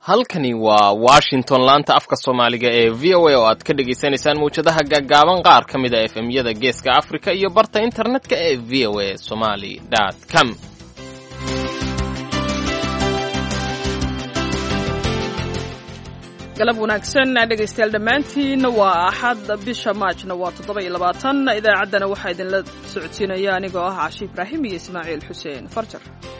halkani waa washington laanta afka soomaaliga ee v o a oo aad ka dhagaysanaysaan mawjadaha gaagaaban qaar ka mid a f m-yada geeska afrika iyo barta internetka ee v o a somaly com galab wanaagsan dhegaystayaal dhammaantiin waa axad bisha maajna waa toddoba iyo labaatan idaacaddana waxaa idinla socodsiinaya anigoo ah cashi ibraahim iyo ismaaciil xuseen farjar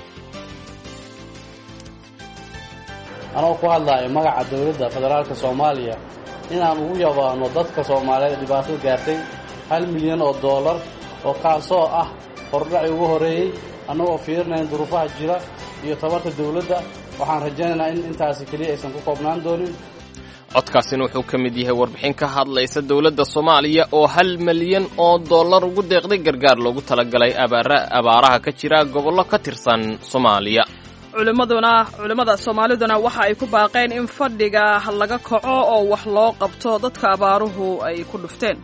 anoo ku hadlaayo magaca dowladda federaalka soomaaliya inaan ugu yabaano dadka soomaaliyeed dhibaatada gaartay hal milyan oo dollar oo kaasoo ah hordhaci ugu horreeyey annagoo fiirinayn duruufaha jira iyo tabarta dowladda waxaan rajaynaynaa in intaasi keliya aysan ku koobnaan doonin codkaasina wuxuu ka mid yahay warbixin ka hadlaysa dowladda soomaaliya oo hal milyan oo dollar ugu deeqday gargaar loogu talagalay abaaraha ka jira gobollo ka tirsan soomaaliya culimmaduna culimmada soomaaliduna waxa ay ku baaqeen in fadhiga laga kaco oo wax loo qabto dadka abaaruhu ay ku dhufteen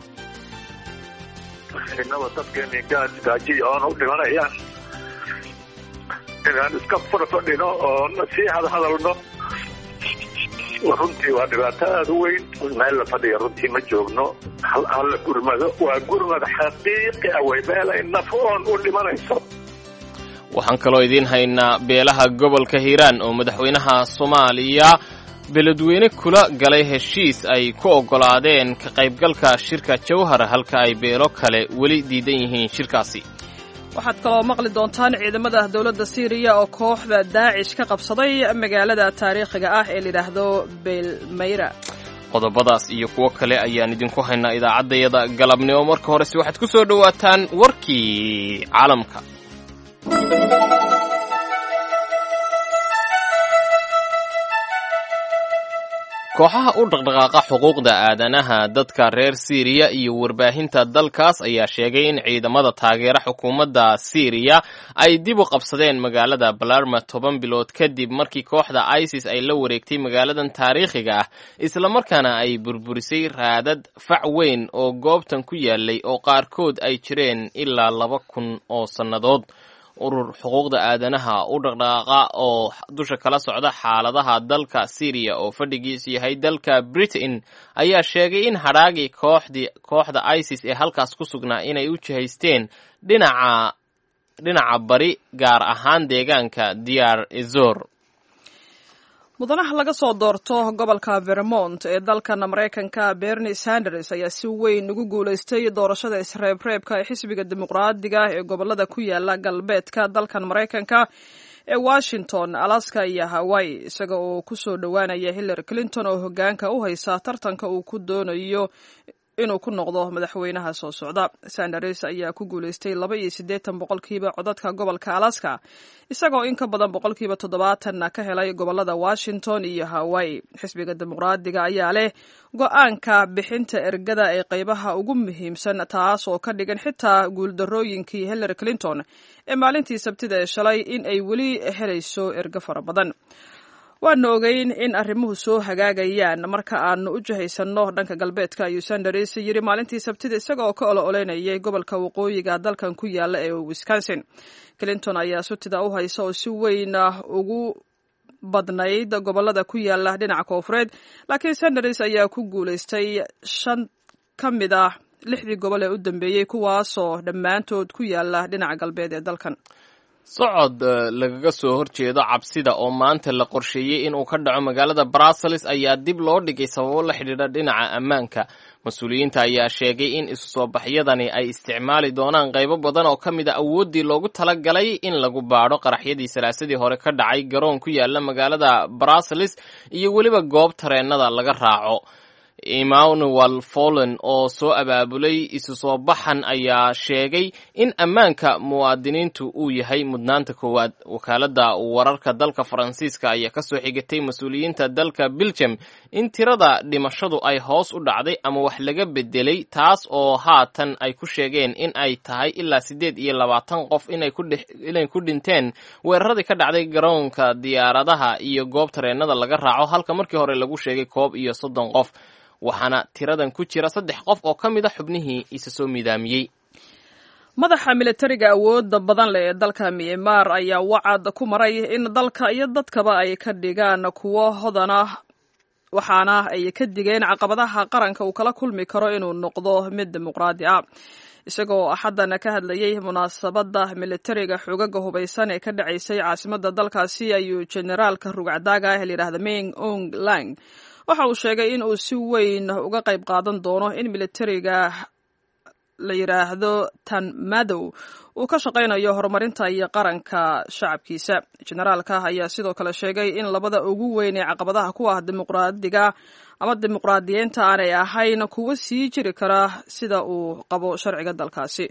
inaba dadkeeni gaajiya oon u dhimanayaan inaan iska farfadhino oo sii hadhadalno runtii waa dhibaato aada u weyn meel la fadhiya runtii ma joogno hala gurmado waa gurmad xaqiiqi ah way meelay naf oon u dhimanayso waxaan kaloo idiin haynaa beelaha gobolka hiiraan oo madaxweynaha soomaaliya beledweyne kula galay heshiis ay ku oggolaadeen ka qaybgalka shirka jawhar halka ay beelo kale weli diidan yihiin shirkaasi waxaad kaloo maqli doontaan ciidamada dowladda siiriya oo kooxda daacish ka qabsaday magaalada taariikhiga ah ee layidhaahdo beelmayra qodobadaas iyo kuwo kale ayaan idinku haynaa idaacaddayada galabnimo marka horese waxaad ku soo dhowaataan warkii caalamka kooxaha u dhaqdhaqaaqa xuquuqda aadanaha dadka reer siiriya iyo warbaahinta dalkaas ayaa sheegay in ciidamada taageera xukuumadda siiriya ay dib u qabsadeen magaalada balarma toban bilood kadib markii kooxda isis ay la wareegtay magaaladan taariikhiga ah islamarkaana ay burburisay raadad fac weyn oo goobtan ku yaalay oo qaarkood ay jireen ilaa laba kun oo sannadood urur xuquuqda aadanaha u dhaqdhaqaaqa oo dusha kala socda xaaladaha dalka syriya oo fadhigiisu yahay dalka britain ayaa sheegay in hadhaagii kooxdii kooxda isis ee halkaas ku sugnaa inay u jihaysteen dhinaca dhinaca bari gaar ahaan deegaanka diyaar ezor mudanaha laga soo doorto gobolka vermont ee dalkan maraykanka bernie sanders ayaa si weyn ugu guulaystay doorashada isreebreebka ee xisbiga dimuqraadiga ee gobolada ku yaala galbeedka dalkan maraykanka ee washington alaska iyo hawaii isaga oo ku soo dhowaanaya hillary clinton oo hogaanka u haysa tartanka uu ku doonayo inuu ku noqdo madaxweynaha soo socda sanders ayaa ku guulaystay laba iyo siddeetan boqolkiiba codadka gobolka alaska isagoo in ka badan boqolkiiba toddobaatanna ka helay gobolada washington iyo hawaii xisbiga dimuqraadiga ayaa leh go-aanka bixinta ergada ee qaybaha ugu muhiimsan taas oo ka dhigan xitaa guuldarooyinkii hillary clinton ee maalintii sabtida ee shalay in ay weli helayso ergo fara badan waanu ogeyn in arrimuhu soo hagaagayaan marka aanu u jihaysanno dhanka galbeedka ayuu sanders yiri maalintii sabtida isaga oo ka olo oleynayay gobolka waqooyiga dalkan ku yaala ee wisconsin clinton ayaa sutida u haysa oo si weyn ugu badnayd gobolada ku yaala dhinaca koofureed laakiin sanders ayaa ku guulaystay shan ka mid ah lixdii gobol ee u dambeeyey kuwaasoo dhammaantood ku yaala dhinaca galbeed ee dalkan socod lagaga soo horjeedo cabsida oo maanta la qorsheeyey inuu ka dhaco magaalada brussels ayaa dib loo dhigay sababo la xidhiidha dhinaca ammaanka mas-uuliyiinta ayaa sheegay in isu soo baxyadani ay isticmaali doonaan qaybo badan oo ka mid a awooddii loogu talagalay in lagu baadho qaraxyadii salaasadii hore ka dhacay garoon ku yaala magaalada brussels iyo weliba goob tareennada laga raaco emmanuel follen oo soo abaabulay isu soo baxan ayaa sheegay in ammaanka muwaadiniintu uu yahay mudnaanta koowaad wakaaladda wararka dalka faransiiska ayaa kasoo xigatay mas-uuliyiinta dalka belgium in tirada dhimashadu ay hoos u dhacday ama wax laga bedelay taas oo haatan ay ku sheegeen in ay tahay ilaa siddeed iyo labaatan qof inay ku dhinteen weeraradii ka dhacday garoonka diyaaradaha iyo goob tareennada laga raaco halka markii hore lagu sheegay koob iyo soddon qof waxaana tiradan ku jira saddex qof oo ka mid a xubnihii isa soo midaamiyey madaxa militariga awoodda badan leh ee dalka myanmar ayaa wacad ku maray in dalka iyo dadkaba ay ka dhigaan kuwo hodana waxaana ay ka digeen caqabadaha qaranka uu kala kulmi karo inuu noqdo mid dimuqraadi ah isagoo axaddan ka hadlayey munaasabadda militariga xogaga hubaysan ee ka dhacaysay caasimadda dalkaasi ayuu generaalka rugcadaaga ah layidhahda ming ong lang waxa uu sheegay in uu si weyn uga qayb qaadan doono in militariga la yidhaahdo tan madow uu ka shaqaynayo horumarinta iyo qaranka shacabkiisa generaalka ayaa sidoo kale sheegay in labada ugu weyn ee caqabadaha ku ah dimuqraadiga ama dimuqraadiyiinta aanay ahayn kuwo sii jiri kara sida uu qabo sharciga dalkaasi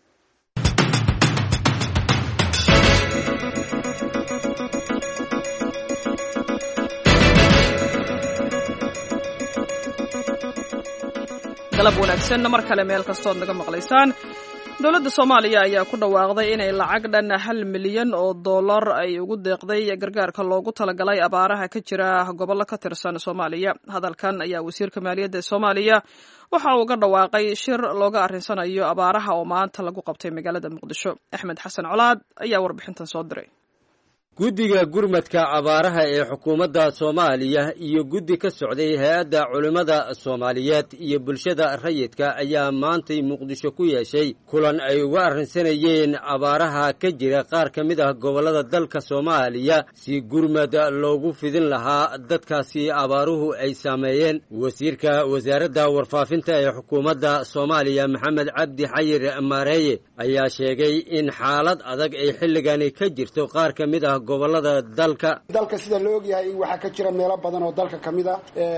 galab wanaagsan mar kale meel kastood naga maqlaysaan dowladda soomaaliya ayaa ku dhawaaqday inay lacag dhan hal milyan oo dollar ay ugu deeqday gargaarka loogu talagalay abaaraha ka jira gobollo ka tirsan soomaaliya hadalkan ayaa wasiirka maaliyadda ee soomaaliya waxa uu ga dhawaaqay shir looga arrinsanayo abaaraha oo maanta lagu qabtay magaalada muqdisho axmed xasan colaad ayaa warbixintan soo diray guddiga gurmadka abaaraha ee xukuumadda soomaaliya iyo guddi ka socday hay-adda culimmada soomaaliyeed iyo bulshada rayidka ayaa maantay muqdisho ku yeeshay kulan ay uga arrinsanayeen abaaraha ka jira qaar ka mid ah gobollada dalka soomaaliya si gurmad loogu fidin lahaa dadkaasi abaaruhu ay saameeyeen wasiirka wasaaradda warfaafinta ee xukuumadda soomaaliya maxamed cabdi xayir maareeye ayaa sheegay in xaalad adag ay xilligani ka jirto qaar ka mid ah gobolada dalka dalka sida la ogyahay waxaa ka jira meelo badan oo dalka ka mid a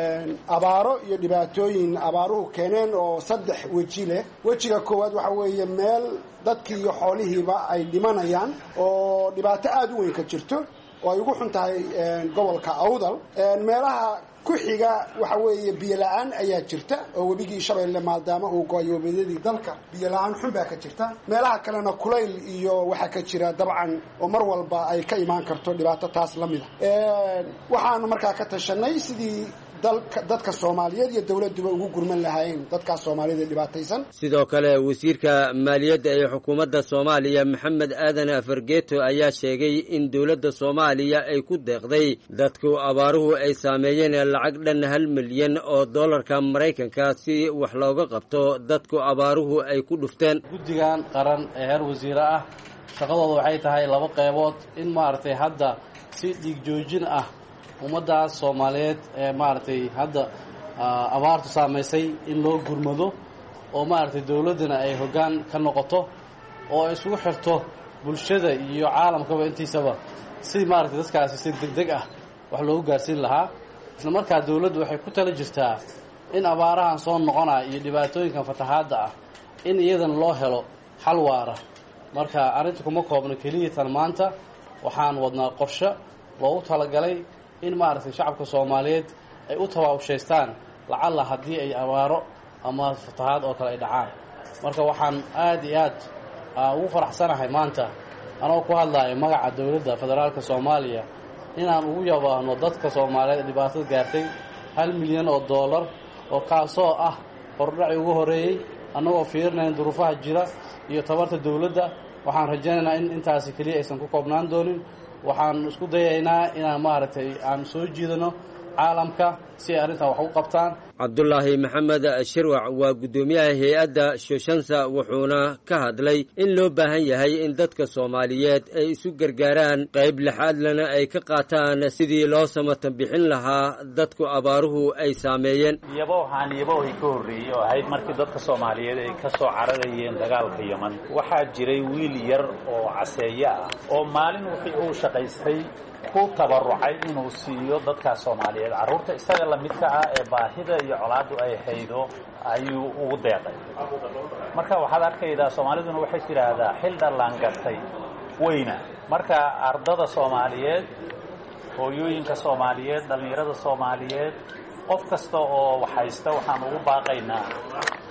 abaaro iyo dhibaatooyin abaaruhu keeneen oo saddex weji leh wejiga koowaad waxa weeye meel dadkii iyo xoolihiiba ay dhimanayaan oo dhibaato aada u weyn ka jirto oo ay ugu xun tahay gobolka awdal meelaha ku xiga waxa weeye biyo la-aan ayaa jirta oo webigii shabeelle maadaama uu go-ay webiyadii dalka biyo la-aan xun baa ka jirta meelaha kalena kulayl iyo waxaa ka jira dabcan oo mar walba ay ka imaan karto dhibaato taas la mid a waxaanu markaa ka tashanay sidii dadka soomaaliyeed iyo dowladduba ugu gurman lahaayeen dadkaas soomaaliyad ee dhibaataysan sidoo kale wasiirka maaliyadda ee xukuumadda soomaaliya maxamed aadan fargeeto ayaa sheegay in dowladda soomaaliya ay ku deeqday dadku abaaruhu ay saameeyeen lacag dhan hal milyan oo dollarka maraykanka si wax looga qabto dadku abaaruhu ay ku dhufteen guddigan qaran ee heer wasiire ah shaqadooda waxay tahay laba qeybood in maaragtay hadda si dhiig joojin ah ummaddaas soomaaliyeed ee maaragtay hadda abaartu saamaysay in loo gurmado oo maaragtay dowladdana ay hoggaan ka noqoto oo ay isugu xirto bulshada iyo caalamkaba intiisaba si maaragtay dadkaasi si deg deg ah wax loogu gaarsiin lahaa isla markaa dowladdu waxay ku tala jirtaa in abaarahan soo noqonaya iyo dhibaatooyinkan fatahaadda ah in iyadana loo helo xal waara marka arrinta kuma koobno keliya tan maanta waxaan wadnaa qorshe loogu talagalay in maaragtay shacabka soomaaliyeed ay u tabaabushaystaan lacalla haddii ay abaaro ama fatahaad oo kale ay dhacaan marka waxaan aad iyo aad ugu faraxsanahay maanta anoo ku hadlaayo magaca dowladda federaalka soomaaliya inaan ugu yabaahno dadka soomaaliyeed ee dhibaatada gaartay hal milyan oo dollar oo kaasoo ah hordhaci ugu horreeyey annagoo fiirinayn duruufaha jira iyo tabarta dowladda waxaan rajaynaynaa in intaasi keliya aysan ku koobnaan doonin waxaan isku dayaynaa inaan maaragtay aan soo jiidano caalamka si ay arrintan wax u qabtaan cabdulaahi maxamed shirwac waa guddoomiyaha hay-adda shoshansa wuxuuna ka hadlay in loo baahan yahay in dadka soomaaliyeed ay isu gargaaraan qayb lixaadlana ay ka qaataan sidii loo samatan bixin lahaa dadku abaaruhu ay saameeyeen yaboohaan yaboohii ka horreeyey oo ahayd markii dadka soomaaliyeed ay ka soo cararayeen dagaalka yeman waxaa jiray wiil yar oo caseeye ah oo maalin wixii uu shaqaystay ku tabarucay inuu siiyo dadkaas soomaaliyeed carruurta isaga lamidka ah ee baahida iyo colaaddu ay haydo ayuu ugu deeqay marka waxaad arkaydaa soomaaliduna waxay tidhaahdaa xil dhallaangatay weyna marka ardada soomaaliyeed hooyooyinka soomaaliyeed dhallinyarada soomaaliyeed qof kasta oo waxhaysta waxaan ugu baaqaynaa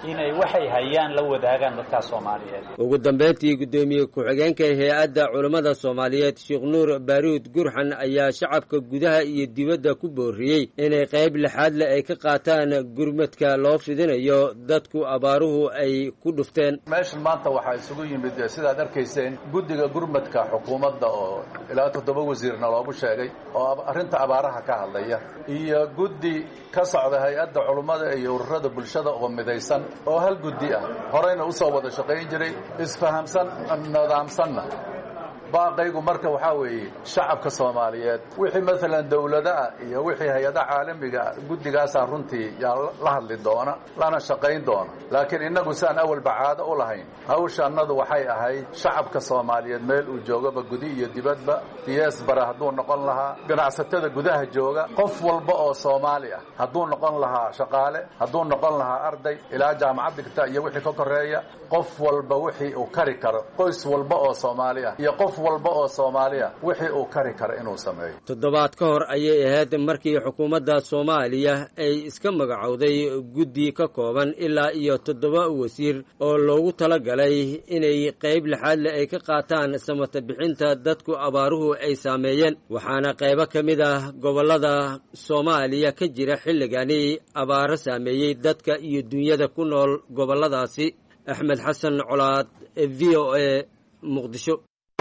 inay waxay hayaan la wadaagaan dadkaas soomaaliyeed ugu dambayntii guddoomiye ku-xigeenka hay-adda culammada soomaaliyeed sheekh nuur baaruud gurxan ayaa shacabka gudaha iyo dibadda ku booriyey inay qayb lixaad le ay ka qaataan gurmadka loo fidinayo dadku abaaruhu ay ku dhufteen meeshan maanta waxaa isugu yimid sidaad arkayseen guddiga gurmadka xukuumadda oo ilaa toddoba wasiirna loogu sheegay oo arrinta abaaraha ka hadlaya iyo guddi ka socda hay-adda culummada iyo ururada bulshada oo midaysan oo hal guddi ah horeyna u soo wada shaqayn jiray isfahamsan nidaamsanna baaqaygu marka waxaa weeye shacabka soomaaliyeed wixii maalan dowladaah iyo wixii hay-adaha caalamiga guddigaasaa runtii yaa la hadli doona lana shaqayn doona laakiin innagu siaan awalba caado u lahayn hawshaannadu waxay ahayd shacabka soomaaliyeed meel uu joogaba gudi iyo dibadba diyees bara hadduu noqon lahaa ganacsatada gudaha jooga qof walba oo soomaali ah hadduu noqon lahaa shaqaale hadduu noqon lahaa arday ilaa jaamacad dhigta iyo wixii ka koreeya qof walba wixii uu kari karo qoys walba oo soomaali ah iyo qof walba oo soomaaliya wixii uu kari karo inuu sameeyo toddobaad ka hor ayay ahayd markii xukuumadda soomaaliya ay iska magacowday guddi ka kooban ilaa iyo toddoba wasiir oo loogu talagalay inay qayb lixaad le ay ka qaataan samata bixinta dadku abaaruhu ay saameeyeen waxaana qaybo ka mid ah gobollada soomaaliya ka jira xilligani abaaro saameeyey dadka iyo dunyada ku nool gobolladaasi axmed xasan colaad v o a muqdisho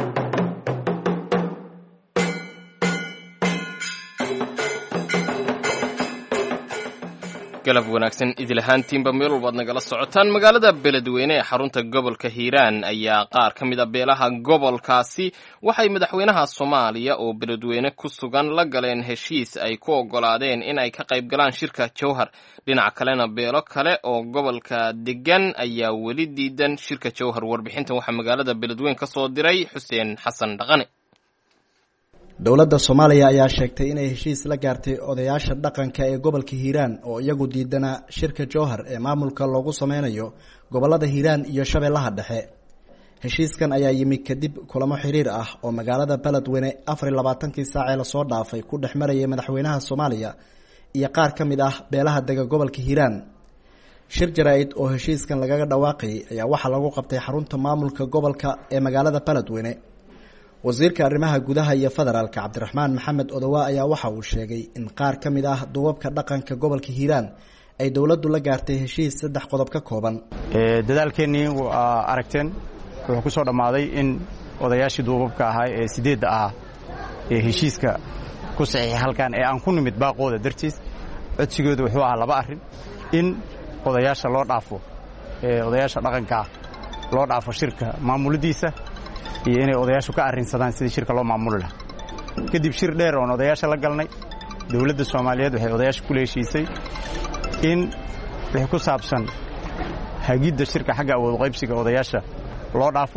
galab wanaagsan idil ahaantiinba meel walbaad nagala socotaan magaalada beledweyne ee xarunta gobolka hiiraan ayaa qaar ka mid a beelaha gobolkaasi waxay madaxweynaha soomaaliya oo beledweyne ku sugan la galeen heshiis ay ku oggolaadeen in ay ka qayb galaan shirka jowhar dhinaca kalena beelo kale oo gobolka degan ayaa weli diidan shirka jowhar warbixintan waxaa magaalada beledweyne ka soo diray xuseen xasan dhaqane dowladda soomaaliya ayaa sheegtay inay heshiis la gaartay odayaasha dhaqanka ee gobolka hiiraan oo iyagu diidana shirka jowhar ee maamulka loogu sameynayo gobolada hiiraan iyo shabeellaha dhexe heshiiskan ayaa yimi kadib kulamo xiriir ah oo magaalada beledweyne afar iyo labaatankii saacee lasoo dhaafay ku dhex marayay madaxweynaha soomaaliya iyo qaar ka mid ah beelaha dega gobolka hiiraan shir jaraa-id oo heshiiskan lagaga dhawaaqayay ayaa waxaa lagu qabtay xarunta maamulka gobolka ee magaalada beledweyne wasiirka arrimaha gudaha iyo federaalka cabdiraxmaan maxamed odowa ayaa waxa uu sheegay in qaar ka mid ah duubabka dhaqanka gobolka hiiraan ay dowladdu la gaartay heshiis saddex qodob ka kooban dadaalkeennii waa aragteen wuxuu ku soo dhammaaday in odayaashii duubabka ahaa ee sideedda ahaa ee heshiiska ku saxiixay halkan ee aan ku nimid baaqooda dartiis codsigooda wuxuu ahaa laba arrin in odayaasha loo dhaafo odayaasha dhaqankaa loo dhaafo shirka maamuladiisa iyo inay odayaashu ka arrinsadaan sidii shirka loo maamuli lahaa kadib shir dheer oon odayaasha la galnay dowladda soomaaliyeed waxay odayaasha kula heshiisay in wixii ku saabsan hagidda shirka xagga awood qaybsiga odayaasha loo dhaafo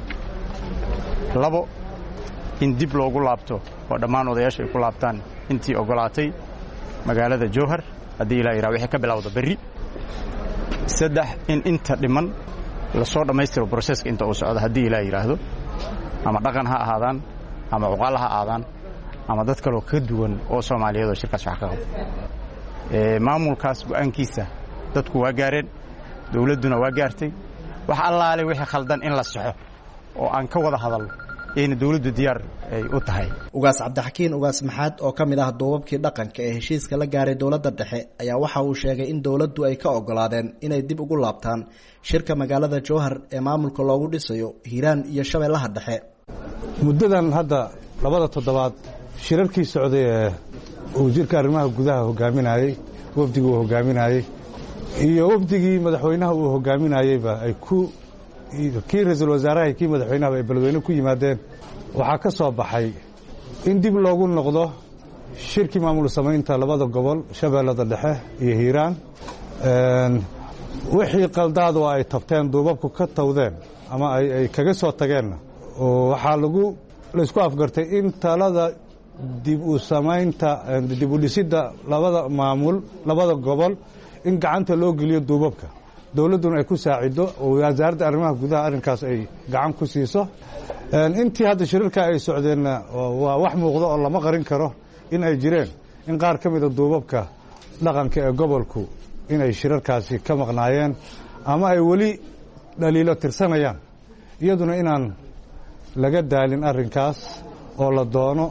labo in dib loogu laabto oo dhammaan odayaashu ay ku laabtaan intii oggolaatay magaalada jowhar haddii ilaa yidhaha wixii ka bilowda berri saddex in inta dhiman lasoo dhammaystiro broseska inta uu socdo haddii ilaa yidhaahdo ama dhaqan ha ahaadaan ama cuqaal ha ahaadaan ama dad kaloo ka duwan oo soomaaliyeed oo shirkaas wax ka qabo maamulkaas go'aankiisa dadku waa gaareen dowladduna waa gaartay wax allaale wixii khaldan in la saxo oo aan ka wada hadalno ayna dowladdu diyaar ay u tahay ugaas cabdixakiin ugaas maxaad oo ka mid ah duubabkii dhaqanka ee heshiiska la gaaray dowladda dhexe ayaa waxa uu sheegay in dowladdu ay ka oggolaadeen inay dib ugu laabtaan shirka magaalada jowhar ee maamulka loogu dhisayo hiiraan iyo shabeellaha dhexe muddadan hadda labada toddobaad shirarkii socday ee uu jirka arrimaha gudaha hogaaminayey wafdigii uu hogaaminayey iyo wafdigii madaxweynaha uu hogaaminayeyba ay ku kii ra-iisul wasaaraha iyo kii madaxweynahaba ay beledweyne ku yimaadeen waxaa ka soo baxay in dib loogu noqdo shirkii maamul samaynta labada gobol shabeellada dhexe iyo hiiraan wixii qaldaadu ay tabteen duubabku ka tawdeen ama ay kaga soo tageenna waxaa lagu laysku afgartay in talada dib u samaynta dib u dhisidda labada maamul labada gobol in gacanta loo geliyo duubabka dowladduna ay ku saacido oo wasaaradda arrimaha gudaha arrinkaas ay gacan ku siiso intii hadda shirarka ay socdeenna waa wax muuqda oo lama qarin karo in ay jireen in qaar ka mida duubabka dhaqanka ee gobolku inay shirarkaasi ka maqnaayeen ama ay weli dhaliilo tirsanayaan iyaduna inaan laga daalin arrinkaas oo la doono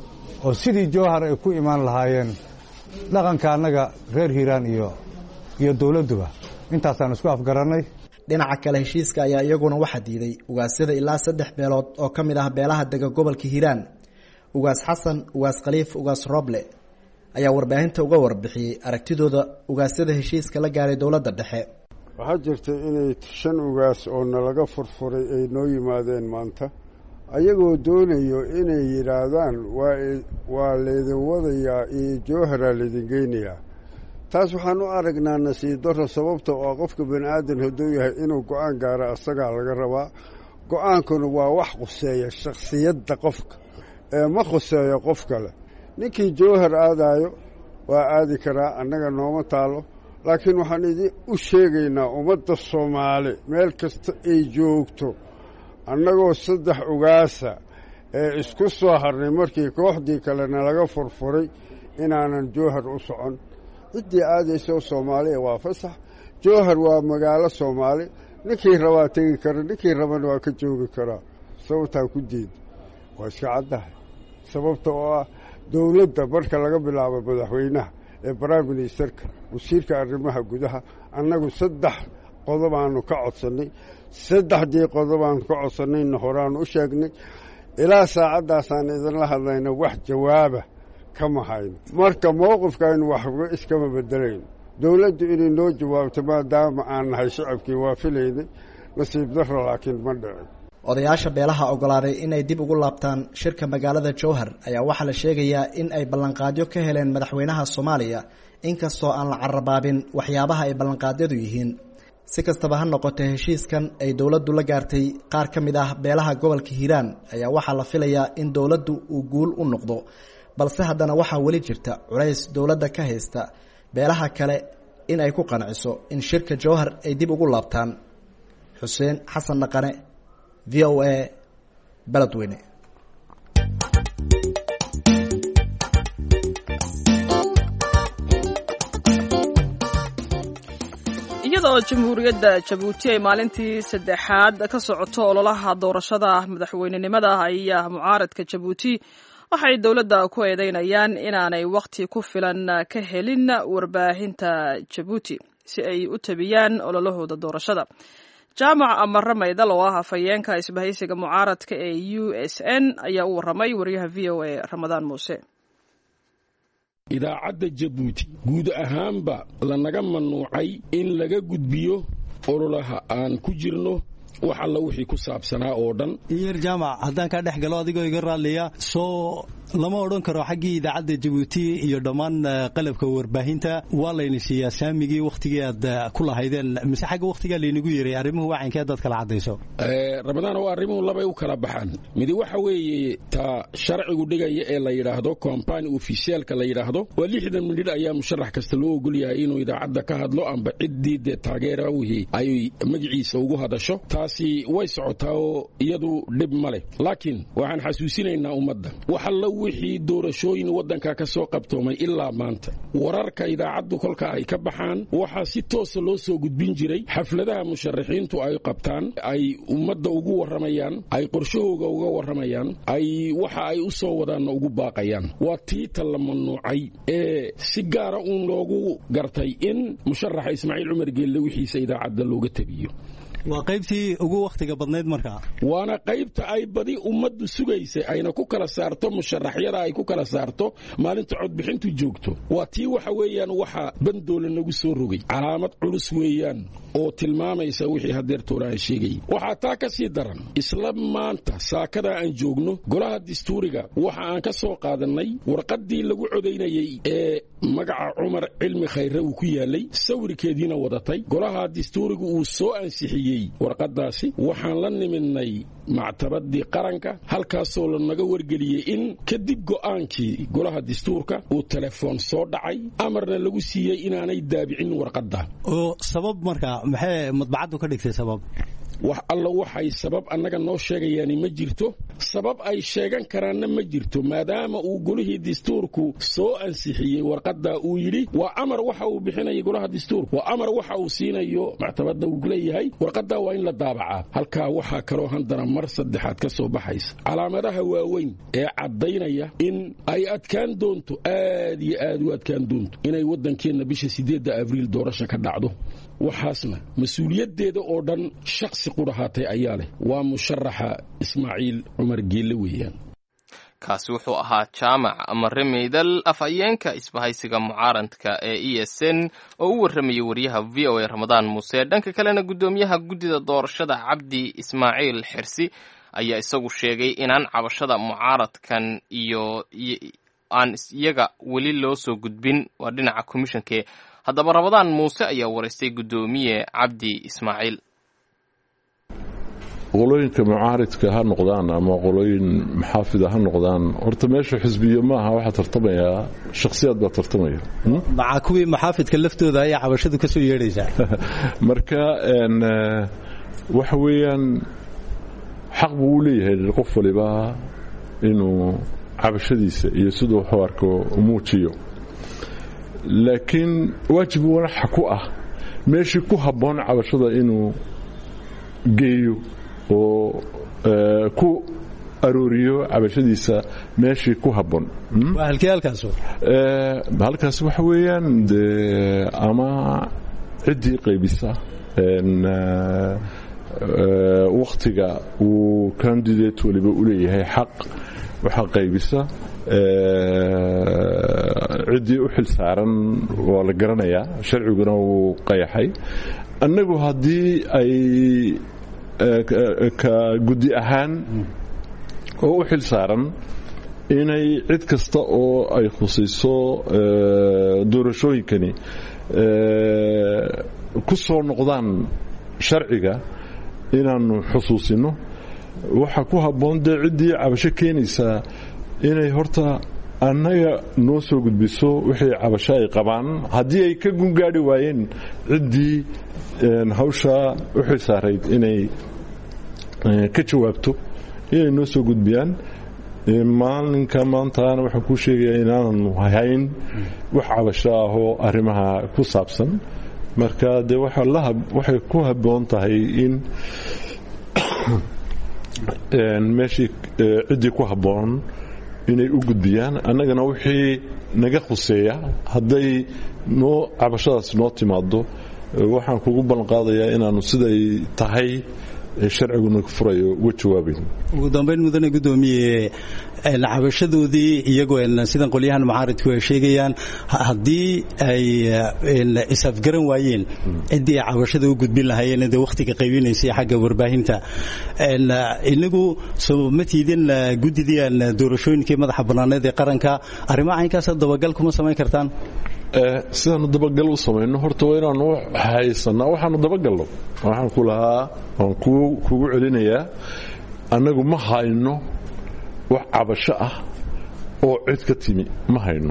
oo sidii jowhar ay ku imaan lahaayeen dhaqanka annaga reer hiiraan iyo iyo dowladduba intaasaan isku afgarannay dhinaca kale heshiiska ayaa iyaguna waxaa diiday ugaasyada ilaa saddex beelood oo ka mid ah beelaha dega gobolka hiiraan ugaas xasan ugaas khaliif ugaas roble ayaa warbaahinta uga warbixiyey aragtidooda ugaasyada heshiiska la gaaray dowladda dhexe waxaa jirta inay shan ugaas oo nalaga furfuray ay noo yimaadeen maanta ayagoo doonayo inay yidhaahdaan waa laydin wadayaa iyo jowharaa laydin geynayaa taas waxaan u aragnaa nasiib darro sababta oo qofka bani aadan hadduu yahay inuu go-aan gaaro asagaa laga rabaa go-aankuna waa wax khuseeya shakhsiyadda qofka ee ma khuseeyo qof kale ninkii jowhar aadaayo waa aadi karaa annaga nooma taalo laakiin waxaan idin u sheegaynaa ummadda soomaali meel kasta ay joogto annagoo saddex ugaasa ee isku soo harnay markii kooxdii kalena laga furfuray inaanan jowhar u socon ciddii aadaysoo soomaaliya waa fasax jowhar waa magaalo soomaali ninkii rabaa tegi kara ninkii rabana waa ka joogi karaa sababtaa ku diida waa iska caddahay sababta oo ah dowladda marka laga bilaabo madaxweynaha ee prime ministerka wasiirka arrimaha gudaha annagu saddex qodobaanu ka codsannay saddexdii qodobaanu ka codsannayna horaanu u sheegnay ilaa saacaddaasaan idinla hadlayna wax jawaaba kama hayno marka mowqifkaaynu waxba iskama bedelayno dowladdu inay noo jawaabto maadaama aan nahay shacabkii waa filaynay nasiib darro laakiin ma dhicin odayaasha beelaha ogolaaday inay dib ugu laabtaan shirka magaalada jowhar ayaa waxaa la sheegayaa in ay ballanqaadyo ka heleen madaxweynaha soomaaliya inkastoo aan la carabaabin waxyaabaha ay ballanqaadyadu yihiin si kastaba ha noqotee heshiiskan ay dowladdu la gaartay qaar ka mid ah beelaha gobolka hiiraan ayaa waxaa la filayaa in dowladdu uu guul u noqdo balse haddana waxaa weli jirta culays dowladda ka haysta beelaha kale in ay ku qanciso in shirka jowhar ay dib ugu laabtaan xuseen xasan dhaqane v o a beledweyne iyadoo jamhuuriyadda jabuuti ay maalintii saddexaad ka socoto ololaha doorashada madaxweynenimada ayaa mucaaradka jabuuti waxay dowladda ku eedeynayaan inaanay wakhti ku filan ka helin warbaahinta jabuuti si ay u tabiyaan ololahooda doorashada jaamac amare maydal oo ah afhayeenka isbahaysiga mucaaradka ee u s n ayaa u warramay wariyaha v o a ramadaan muuse idaacadda jabuuti guud ahaanba lanaga mamnuucay in laga gudbiyo ololaha aan ku jirno wax alla wixii ku saabsanaa oo dhan iyer jaamac haddaan kaa dhex galo adigoo iga raalliya soo lama odhan karo xaggii idaacadda jabuuti iyo dhammaan qalabka warbaahinta waa layna siiyaa saamigii wakhtigii aad ku lahaydeen mise xagga wakhtigaa laynagu yeray arrimuhu waacankee dad kala caddayso ramadaan oo arrimuhu labay u kala baxaan midi waxa weeye taa sharcigu dhigaya ee la yidhaahdo kompani ofisiyaalka la yidhaahdo waa lixdan midhidh ayaa musharax kasta loo ogol yahay inuu idaacadda ka hadlo amba ciddii dee taageera wihii ay magaciisa ugu hadasho taasi way socotaa oo iyadu dhib ma leh laakiin waxaan xasuusinaynaa ummadda waxalla wixii doorashooyin waddanka ka soo qabtoomay ilaa maanta wararka idaacaddu kolka ay ka baxaan waxaa si toosa loo soo gudbin jiray xafladaha musharaxiintu ay qabtaan ay ummadda ugu warramayaan ay qorshahooga uga warramayaan ay waxa ay u soo wadaanna ugu baaqayaan waa tiita la mamnuucay ee si gaara uun loogu gartay in musharaxa ismaaciil cumar geelle wixiisa idaacadda looga tabiyo waa qaybtii ugu wakhtiga badnayd markaa waana qaybta ay badi ummaddu sugaysay ayna ku kala saarto musharaxyada ay ku kala saarto maalinta codbixintu joogto waa tii waxa weeyaan waxa bandoola nagu soo rogay calaamad culus weeyaan oo tilmaamaysa wixii hadeertoona aan sheegay waxaa taa ka sii daran isla maanta saakada aan joogno golaha dastuuriga waxa aan ka soo qaadannay warqaddii lagu codaynayey ee magaca cumar cilmi khayre uu ku yaalay sawirkeediina wadatay golaha dastuuriga uu soo ansixiyey warqaddaasi waxaan la nimidnay mactabadii qaranka halkaasoo lanaga wargeliyey in kadib go'aankii golaha dastuurka uu telefoon soo dhacay amarna lagu siiyey inaanay daabicin warqadda oo sabab markaa maxay madbacaddu ka dhigtay sabab wax alla waxay sabab annaga noo sheegayaani ma jirto sabab ay sheegan karaanna ma jirto maadaama uu golihii dastuurku soo ansixiyey warqadda uu yidhi waa amar waxa uu bixinaya golaha dastuurku waa amar waxa uu siinayo mactabadda uu leeyahay warqaddaa waa in la daabacaa halkaa waxaa kaloo handana mar saddexaad ka soo baxaysa calaamadaha waaweyn ee caddaynaya in ay adkaan doonto aad iyo aad u adkaan doonto inay waddankeenna bisha siddeedda abriil doorasha ka dhacdo waxaasna mas-uuliyaddeeda oo dhan shakhsi qudhahaatay ayaa leh waa musharaxa ismaaciil cumar geelle weeyaan kaasi wuxuu ahaa jaamac mare meydal afhayeenka isbahaysiga mucaaradka ee e s n oo u warramayay wariyaha v o a ramadaan muuse dhanka kalena guddoomiyaha guddida doorashada cabdi ismaaciil xirsi ayaa isagu sheegay inaan cabashada mucaaradkan iyo aan iyaga weli loo soo gudbin waa dhinaca komishanke haddaba ramadaan muuse ayaa waraystay guddoomiye cabdi ismaaciil qolooyinka mucaaridka ha noqdaan ama qolooyin maxaafida ha noqdaan horta meesha xisbiyo maaha waxaa tartamayaa shakhsiyaad baa tartamaya maca kuwii maxaafidka laftooda ayaa cabashadu ka soo yeedhaysaa marka waxa weeyaan xaq buu u leeyahay qof waliba inuu cabashadiisa iyo siduu waxu arko muujiyo laakiin waajib wanaxa ku ah meeshii ku habboon cabashada inuu geeyo oo ku arooriyo cabashadiisa meeshii ku habboon halkaas waxa weeyaan de ama ciddii qaybisa wakhtiga uu candidate waliba u leeyahay xaq waxaa qaybisa ciddii u xil saaran waa la garanayaa sharciguna wuu qayaxay annagu haddii ay ka guddi ahaan oo u xil saaran inay cid kasta oo ay khusayso doorashooyinkani ku soo noqdaan sharciga inaannu xusuusino waxaa ku habboon dee ciddii cabasho keenaysaa inay horta annaga noo soo gudbiso wixii cabasho ay qabaan haddii ay ka gungaadhi waayeen ciddii hawshaa u xilsaarayd inay ka jawaabto inay noo soo gudbiyaan maalinka maantaana waxaan kuu sheegayaa inaananu hayn wax cabasho ahoo arrimaha ku saabsan marka dee waxay ku habboon tahay in meeshii ciddii ku habboon inay u gudbiyaan annagana wixii naga khuseeya hadday noo cabashadaas noo timaado waxaan kugu ballanqaadayaa inaannu siday tahay sharciguna furayo uga jawaabayn ugu dambayn mudane guddoomiye cabashadoodii iyagoo sidan qolyahan mucaaridku ay sheegayaan haddii ay isafgaran waayeen ciddii ay cabashada u gudbin lahaayeen dee wakhtiga qaybinaysay xagga warbaahinta inagu soo ma tiidin guddidii aan doorashooyinkii madaxa bannaaneed ee qaranka arrimaha caynkaasa dabagal kuma samayn kartaan sidaanu dabagal u samayno horta waa inaanu haysanaa waxaanu dabagalno waxaan ku lahaa waan kugu celinayaa annagu ma hayno wax cabasho ah oo cid ka timi ma hayno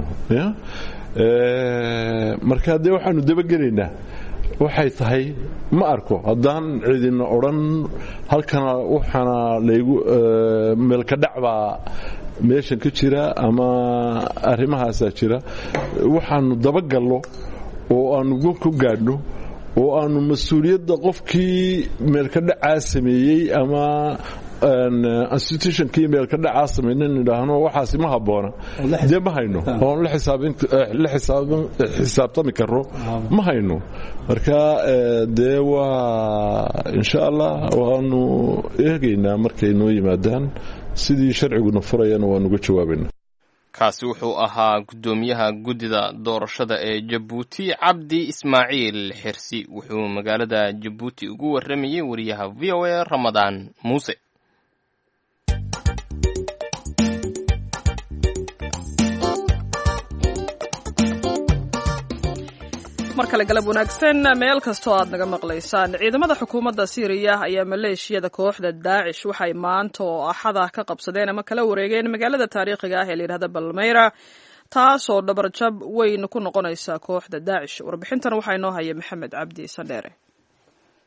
marka dee waxaanu dabagelaynaa waxay tahay ma arko haddaan cidina odhan halkana waxaana laygu meelkadhacbaa meeshan ka jira ama arrimahaasaa jira waxaanu dabagalno oo aanu gon ku gaadhno oo aanu mas-uuliyadda qofkii meelkadhacaa sameeyey ama institutionkii meelkadhacaa samayna idhaahno waxaasi ma habboona dee ma hayno oon la xisaabtami karo ma hayno marka dee waa insha allah waanu eegaynaa markay noo yimaadaan sidii sharciguna furayana waanuga jawaabayna kaasi wuxuu ahaa guddoomiyaha guddida doorashada ee jabuuti cabdi ismaaciil xirsi wuxuu magaalada jabuuti ugu warramayey wariyaha v o a ramadaan muuse mar kale galab wanaagsan meel kastoo aad naga maqlaysaan ciidamada xukuumadda siiriya ayaa maleeshiyada kooxda daacish waxay maanta oo axada ka qabsadeen ama kala wareegeen magaalada taariikhiga ah ee layidhahda balmeyra taasoo dhabarjab weyn ku noqonaysa kooxda daacish warbixintan waxaa inoo haya maxamed cabdi sandheere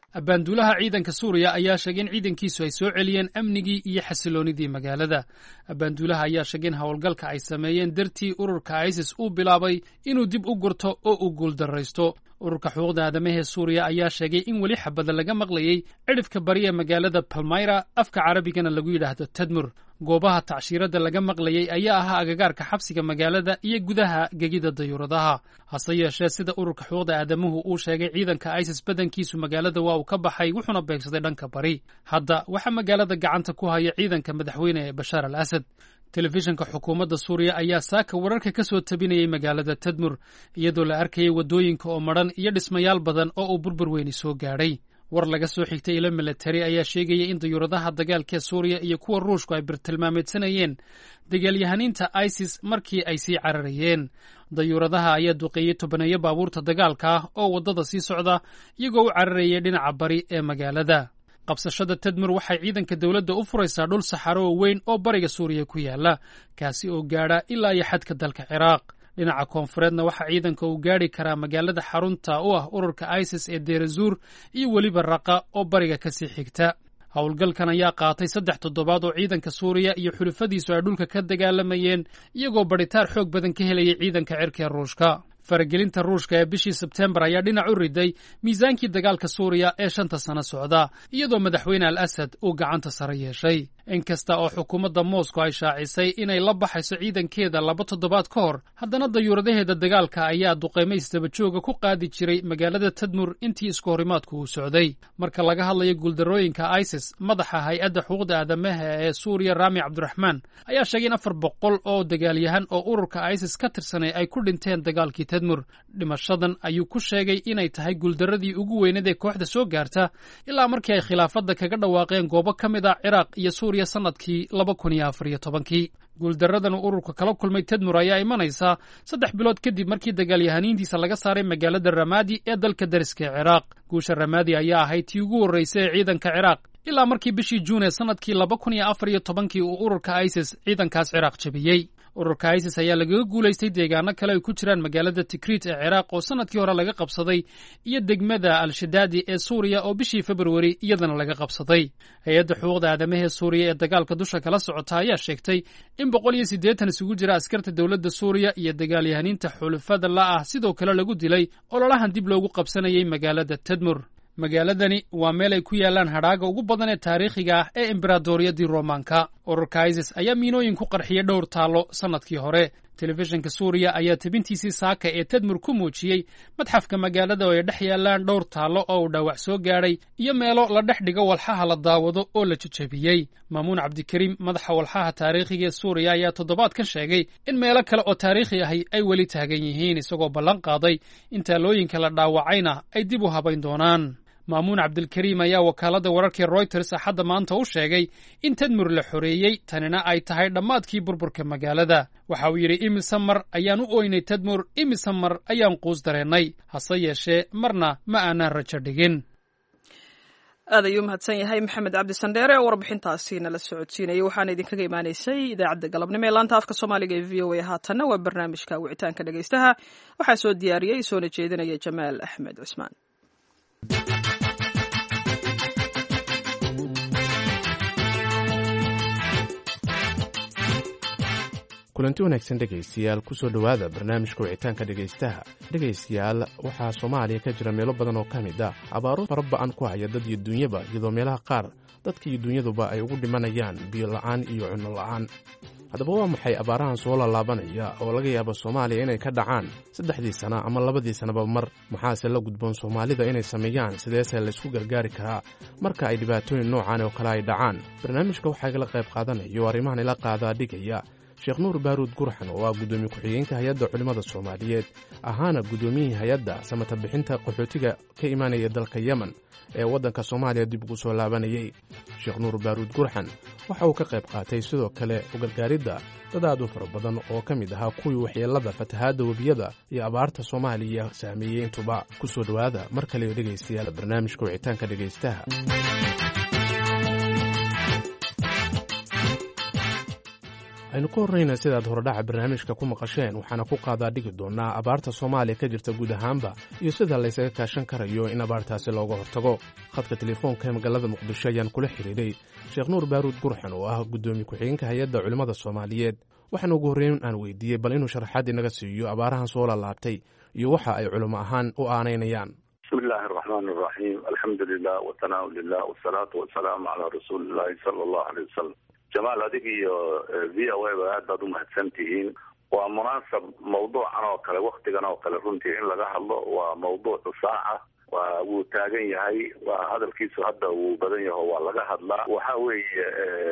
abbaanduulaha ciidanka suuriya ayaa sheegay in ciidankiisu ay soo celiyeen amnigii iyo xasiloonidii magaalada abbaanduulaha ayaa sheegay in howlgalka ay sameeyeen dartii ururka isis uu bilaabay inuu dib u gurto oo uu guuldarraysto ururka xuquuqda aadamahee suuriya ayaa sheegay in weli xabada laga maqlayey cidhifka bari ee magaalada palmayra afka carabigana lagu yidhaahdo tadmur goobaha tacshiiradda laga maqlayey ayaa ahaa agagaarka xabsiga magaalada iyo gudaha gegida dayuuradaha hase yeeshee sida ururka xuquuqda aadamuhu uu sheegay ciidanka isis badankiisu magaalada waa uu ka baxay wuxuuna beegsaday dhanka bari hadda waxaa magaalada gacanta ku haya ciidanka madaxweyne ee bashaar al asad telefishinka xukuumadda suuriya ayaa saaka wararka ka soo tabinayay magaalada tadmur iyadoo la arkayay waddooyinka oo madhan iyo dhismayaal badan oo uu burbur weyni soo gaadhay war laga soo xigtay ilo milatari ayaa sheegaya in dayuuradaha dagaalkee suuriya iyo kuwa ruushku ay birtilmaameedsanayeen dagaalyahaniinta isis markii ay sii cararayeen dayuuradaha ayaa duqeeyey tobaneeyo baabuurta dagaalka ah oo waddada sii socda iyagoo u cararayay dhinaca bari ee magaalada qabsashada tadmur waxay ciidanka dowladda u furaysaa dhul saxaro oo weyn oo bariga suuriya ku yaala kaasi oo gaadha ilaa iyo xadka dalka ciraaq dhinaca koonfureedna waxaa ciidanka uu gaadhi karaa magaalada xarunta u ah ururka isis ee deerazuur iyo weliba raqa oo bariga ka sii xigta howlgalkan ayaa qaatay saddex toddobaad oo ciidanka suuriya iyo xulufadiisu ay dhulka ka dagaalamayeen iyagoo badhitaar xoog badan ka helayay ciidanka cirka ee ruushka faragelinta ruushka ee bishii sebtembar ayaa dhinac u riday miisaankii dagaalka suuriya ee shanta sano socda iyadoo madaxweyne al asad uu gacanta sare yeeshay inkasta oo xukuumadda moscow ay shaacisay inay la baxayso ciidankeeda laba toddobaad ka hor haddana dayuuradaheeda dagaalka ayaa duqaymo isdabajooga ku qaadi jiray magaalada tadmur intii isku horimaadku uu socday marka laga hadlayo guuldarrooyinka isis madaxa hay-adda xuquuqda aadamaha ee suuriya raami cabdiraxmaan ayaa sheegay in afar boqol oo dagaalyahan oo ururka isis ka tirsanay ay ku dhinteen dagaalkii tadmur dhimashadan ayuu ku sheegay inay tahay guuldarradii ugu weyneed ee kooxda soo gaarta ilaa markii ay khilaafadda kaga dhawaaqeen goobo ka mid ah ciraaq iyo suuriya sanadkii laba kun iyo afar iyo tobankii guuldaradan uu ururka kala kulmay tadmur ayaa imanaysaa saddex bilood kadib markii dagaalyahaniintiisa laga saaray magaalada ramaadi ee dalka dariska ee ciraaq guusha ramaadi ayaa ahayd tii ugu horraysay ee ciidanka ciraaq ilaa markii bishii juun ee sanadkii laba kun iyo afar iyo tobankii uu ururka isis ciidankaas ciraaq jabiyey ururka isis ayaa lagaga guulaystay deegaano kale ay ku jiraan magaalada tikrit ee ciraaq oo sanadkii hore laga qabsaday iyo degmada al-shadaadi ee suuriya oo bishii februari iyadana laga qabsaday hay-adda xuquuqda aadamahee suuriya ee dagaalka dusha kala socota ayaa sheegtay in boqol iyo siddeetan isugu jira askarta dowladda suuriya iyo dagaalyahaniinta xulufada la ah sidoo kale lagu dilay ololahan dib loogu qabsanayay magaalada tadmur magaaladani waa meel ay ku yaalaan hadhaaga ugu badan ee taariikhiga ah ee embaradoriyadii roomaanka ururka isis ayaa miinooyin ku qarxiyey dhowr taallo sannadkii hore telefishinka suuriya ayaa tebintiisii saaka ee tadmur ku muujiyey madxafka magaalada oo ay dhex yaalaan dhowr taallo oo uu dhaawac soo gaadhay iyo meelo la dhex dhigo walxaha la daawado oo la jejebiyey maamuun cabdikariim madaxa walxaha taariikhiga ee suuriya ayaa toddobaadkan sheegay in meelo kale oo taariikhi ahi ay weli taagan yihiin isagoo ballan qaaday in taalooyinka la dhaawacayna ay dib u habayn doonaan maamuun cabdilkariim ayaa wakaaladda wararkii royters axadda maanta u sheegay in tadmur la xoreeyey tanina ay tahay dhammaadkii burburka magaalada waxa uu yidhi imise mar ayaan u ooynay tadmur imise mar ayaan quus dareennay hase yeeshee marna ma aanaan rajo dhigin aad ayuu mahadsan yahay maxamed cabdi sandheere oo warbixintaasi nala socodsiinayay waxaana idinkaga imaanaysay idaacadda galabnimo ee laanta afka soomaaliga ee v o a haatanna waa barnaamijka wicitaanka dhegaystaha waxaa soo diyaariyey soona jeedinaya jamaal axmed cusmaan kulanti wanaagsan dhegaystayaal kusoo dhowaada barnaamijka wicitaanka dhegaystaha dhegaystayaal waxaa soomaaliya ka jira meelo badan oo ka mid ah abaaro fara ba-an ku haya dad iyo duunyaba iyadoo meelaha qaar dadka iyo dunyaduba ay ugu dhimanayaan biyo la'aan iyo cunno la'aan haddaba waa maxay abaarahan soo laalaabanaya oo laga yaabo soomaaliya inay ka dhacaan saddexdii sana ama labadii sanaba mar maxaase la gudboon soomaalida inay sameeyaan sideese laysku gargaari karaa marka ay dhibaatooyin noocan oo kale ay dhacaan barnaamijka waxaa igala qayb qaadanayo arrimahan ila qaadaa dhigaya sheekh nuur baaruud gurxan oo ah guddoomiye ku-xigeenka hay-adda culimmada soomaaliyeed ahaana guddoomiyihii hay-adda samata bixinta qaxootiga ka imaanaya dalka yemen ee waddanka soomaaliya dib ugu soo laabanayey sheekh nuur baaruud gurxan waxa uu ka qayb qaatay sidoo kale ugargaaridda dad aad u fara badan oo ka mid ahaa kuwii waxyeellada fatahaadda webiyada iyo abaarta soomaaliya saameeyey intuba ku soo dhowaada mar kale dhegaystayaal barnaamijka wicitaanka dhegaystaha aynu ka horrayna sidaad horedhaca barnaamijka ku maqasheen waxaana ku qaadaa dhigi doonaa abaarta soomaaliya ka jirta guud ahaanba iyo sida laysaga kaashan karayo in abaartaasi looga hortago khadka telefoonka ee magaalada muqdisho ayaan kula xidhiidhay sheekh nuur baaruud gurxan oo ah guddoomiye ku-xigeenka hay-adda culimmada soomaaliyeed waxaana ugu horreyn aan weydiiyey bal inuu sharaxaad inaga siiyo abaarahan soo laalaabtay iyo waxa ay culimo ahaan u aanaynayaan bismi illaahi araxmaan araxiim alxamdu lilah watanaau lilah wasalaatu wasalaamu calaa rasuuli illahi sala allahu aleyh wasalam jamaal adig iyo v o a ba aad baad umahadsan tihiin waa munaasab mawduucan oo kale waktigan oo kale runtii in laga hadlo waa mawduucu saaca waa wuu taagan yahay waa hadalkiisu hadda wuu badan yaho waa laga hadlaa waxa weeye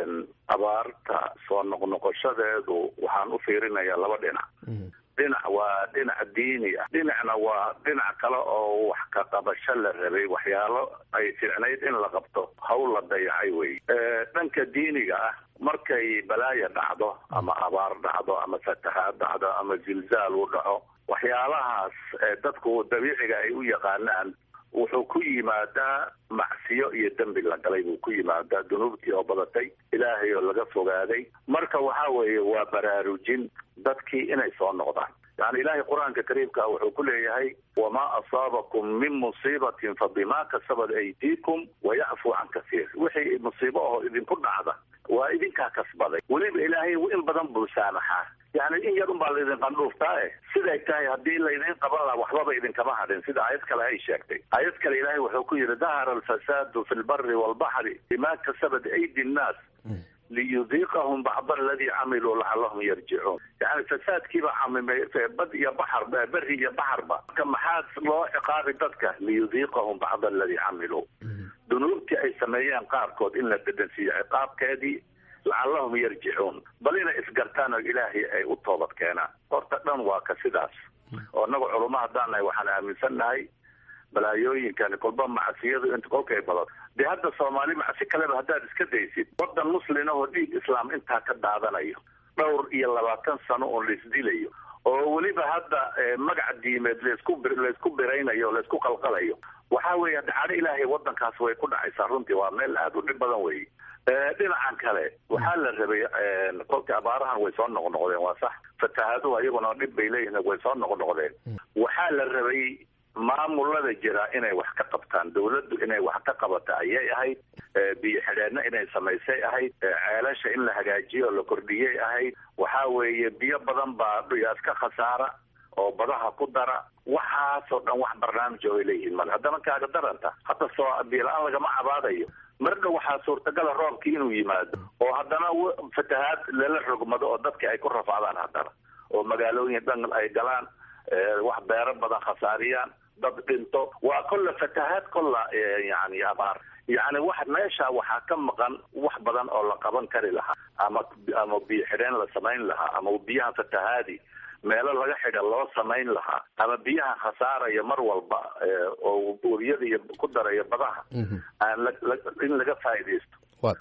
abaarta soo noqnoqoshadeedu waxaan u fiirinayaa laba dhinac dhinac waa dhinac diini ah dhinacna waa dhinac kale oo wax ka qabasho la rabay waxyaalo ay ficnayd in la qabto hawl la dayacay wey dhanka diiniga ah markay balaaya dhacdo ama abaar dhacdo ama fatahaad dhacdo ama zilzaal u dhaco waxyaalahaas dadku dabiiciga ay u yaqaanaan wuxuu ku yimaadaa macsiyo iyo dembi la galay buu ku yimaadaa dunuubtii oo badatay ilaahay oo laga fogaaday marka waxa weeye waa baraarujin dadkii inay soo noqdaan yani ilaahay qur-aanka kariimka wuxuu ku leeyahay wamaa asaabakum min musiibatin fa bimaa kasabat aydiikum wayacfu can kasiir wixii musiibo aho idinku dhacda waa idinkaa kasbaday weliba ilaahay in badan buu saamaxaa yani in yar un baa laydin qandhuuftaa e siday tahay haddii laydin qaban laha waxbaba idinkama hadhin sida aayad kale ay sheegtay aayad kale ilaahay wuxuu ku yidhi dahara alfasaadu fi lbari walbaxri bima kasabat aydi nnaas liyudiiqahum bacd aladii camiluu lacalahum yarjicuun yani fasaadkiiba camimay bad iyo baxar beri iyo baxarba marka maxaa loo ciqaabi dadka liyudiiqahum bacd aladii camiluu dunuubtii ay sameeyeen qaarkood in la dedansiiyo ciqaabkeedii lacalahum yarjicuun bal inay isgartaan oo ilaahay ay u toobad keenaan horta dhan waa ka sidaas oo inaga culamo haddaan nahay waxaan aaminsannahay balaayooyinkani kolba macsiyadu inta kolkay badato dee hadda soomaali macsi kaleba haddaad iska daysid wadan muslin oo dhiig islaam intaa ka daadanayo dhowr iyo labaatan sano oo laisdilayo oo weliba hadda magac diimeed laisku laysku biraynayo laysku qalqalayo waxa weeye dhacdo ilaahay wadankaas way ku dhacaysaa runtii waa meel aada u dhib badan wey dhinacan kale waxaa la rabay kolka abaarahan way soo noqnoqdeen waa sax fatahaaduhu iyaguna dhib bay leeyihin way soo noqnoqdeen waxaa la rabay maamulada jira inay wax ka qabtaan dawladdu inay wax ka qabata ayay ahayd biyo xidheenna inay samaysay ahayd ceelasha in la hagaajiyo oo la kordhiyay ahayd waxa weeye biyo badan baa dhigaas ka khasaara oo badaha ku dara waxaasoo dhan wax barnaamij oo ay leeyihiin male haddana kaaga daranta hadda soo biyo-la-aan lagama cabaadayo marna waxaa suurtagala roobkii inuu yimaado oo haddana fatahaad lala rogmado oo dadki ay ku rafaadaan haddana oo magaalooyin dhan ay galaan wax beero badan khasaariyaan dad dhinto waa kolla fatahaad kolla yani abaar yani wax meesha waxaa ka maqan wax badan oo la qaban kari lahaa ama ama biyo xidheen la samayn lahaa ama biyaha fatahaadi meelo laga xidha loo samayn lahaa ama biyaha khasaaraya mar walba oo webiyada iyo ku daraya badaha aan in laga faaidaysto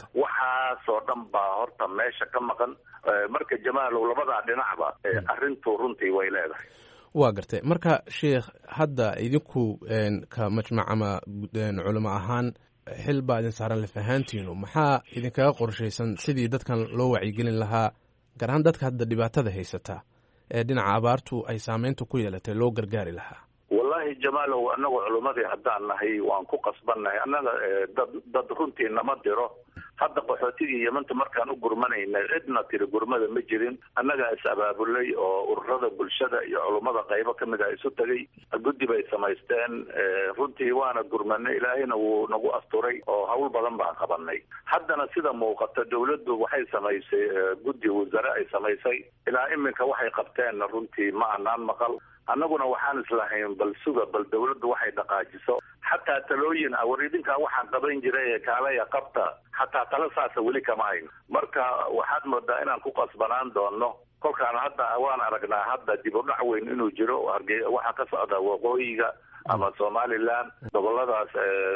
waxaasoo dhan baa horta meesha ka maqan marka jamaalow labadaa dhinacba arrintu runtii way leedahay waa gartay marka sheikh hadda idinku ka majmac ama culimo ahaan xil baa idin saaran lafahaantiinu maxaa idinkaga qorshaysan sidii dadkan loo wacyigelin lahaa gaar ahaan dadka hadda dhibaatada haysata ee dhinaca abaartu ay saameynta ku yeelatay loo gargaari lahaa wallahi jamaalow annagu culimmadii haddaan nahay waan ku qasbannahay annaga dad dad runtii nama diro hadda qaxootigii yamanta markaan u gurmanaynay cidna tiri gurmada ma jirin annagaa is abaabulay oo ururada bulshada iyo culummada qaybo kamid ah isu tegay guddi bay samaysteen runtii waana gurmanay ilaahayna wuu nagu asturay oo hawl badan baan qabanay haddana sida muuqata dawladdu waxay samaysay guddi wasare ay samaysay ilaa iminka waxay qabteenna runtii ma anaan maqal annaguna waxaan islahayn bal suga bal dawladdu waxay dhaqaajiso xataa talooyin ah war idinkaa waxaan qaban jiray kaalaya qabta xataa tala saasa weli kama hayn marka waxaad moodaa inaan ku qasbanaan doono kolkaan hadda waan aragnaa hadda dib u dhac weyn inuu jiro harge waxaa ka socda waqooyiga ama somaliland goboladaas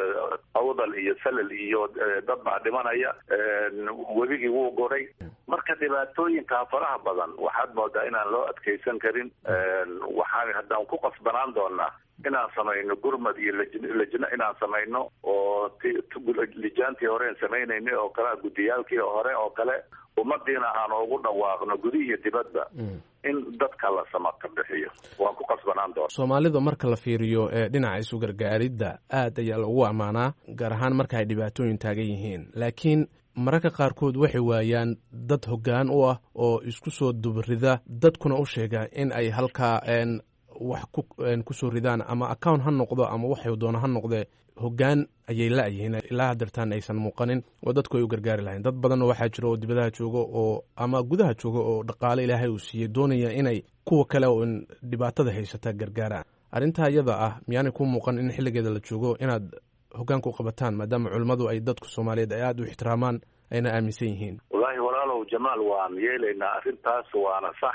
awdal iyo salal iyo dad baa dhimanaya webigii wuu goray marka dhibaatooyinkaa faraha badan waxaad moodaa inaan loo adkeysan karin waxaan haddaan ku qasbanaan doonaa inaan samayno gurmad iyo lajno inaan samayno oo lijaantii horeen samaynaynay oo kale guddiyaalkii hore oo kale ummadiina aan ugu dhawaaqno gudi iyo dibadba in dadka la samaka bixiyo waan ku qasbanaan doona soomaalida marka la fiiriyo ee dhinaca isu gargaaridda aad ayaa lagu ammaanaa gaar ahaan marka ay dhibaatooyin taagan yihiin laakiin mararka qaarkood waxay waayaan dad hoggaan u ah oo isku soo dubrida dadkuna u sheega in ay halkaa wax kusoo ridaan ama account ha noqdo ama waxay doono ha noqdee hoggaan ayay la-yihiin ilaa hadeertaan aysan muuqanin oo dadku ay u gargaari lahayn dad badanna waxaa jira oo dibadaha jooga oo ama gudaha jooga oo dhaqaale ilaahay uu siiyey doonaya inay kuwa kale oo dhibaatada haysata gargaaraan arrintaa iyada ah miyaanay ku muuqan in xilligeeda la joogo inaad hoggaanka u qabataan maadaama culimmadu ay dadku soomaaliyeed ay aada u ixtiraamaan ayna aaminsan yihiin wallaahi walaalow jamaal waan yeelaynaa arrintaas waana sax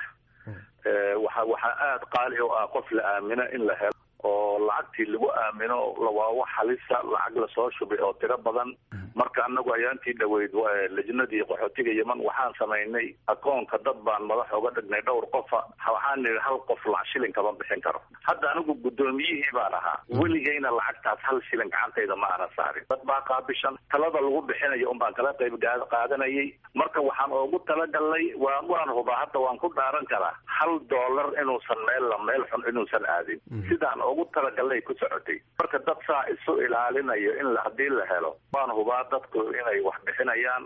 waxa waxaa aada qaali u ah qof la aamino in la helo oo lacagtii lagu aamino waa wax halisa lacag lasoo shubay oo tiro badan marka anagu ayaantii dhaweyd lajnadii qaxootiga yeman waxaan samaynay akoonka dad baan madax oga dhignay dhowr qofa waxaan nihi hal qof lacag shilin kama bixin karo hadda anigu guddoomiyihii baan ahaa weligayna lacagtaas hal shilin gacantayda ma ana saarin dad baa qaabishan talada lagu bixinayo un baan kala qayb qaadanayay marka waxaan ugu talagalnay waa waan hubaa hadda waan ku dhaaran karaa hal dollar inuusan meel meel xun inuusan aadin sidaan ugu talagalnay ku socotay marka dad saa isu ilaalinayo in haddii la helo waan hubaa dadku inay wax bixinayaan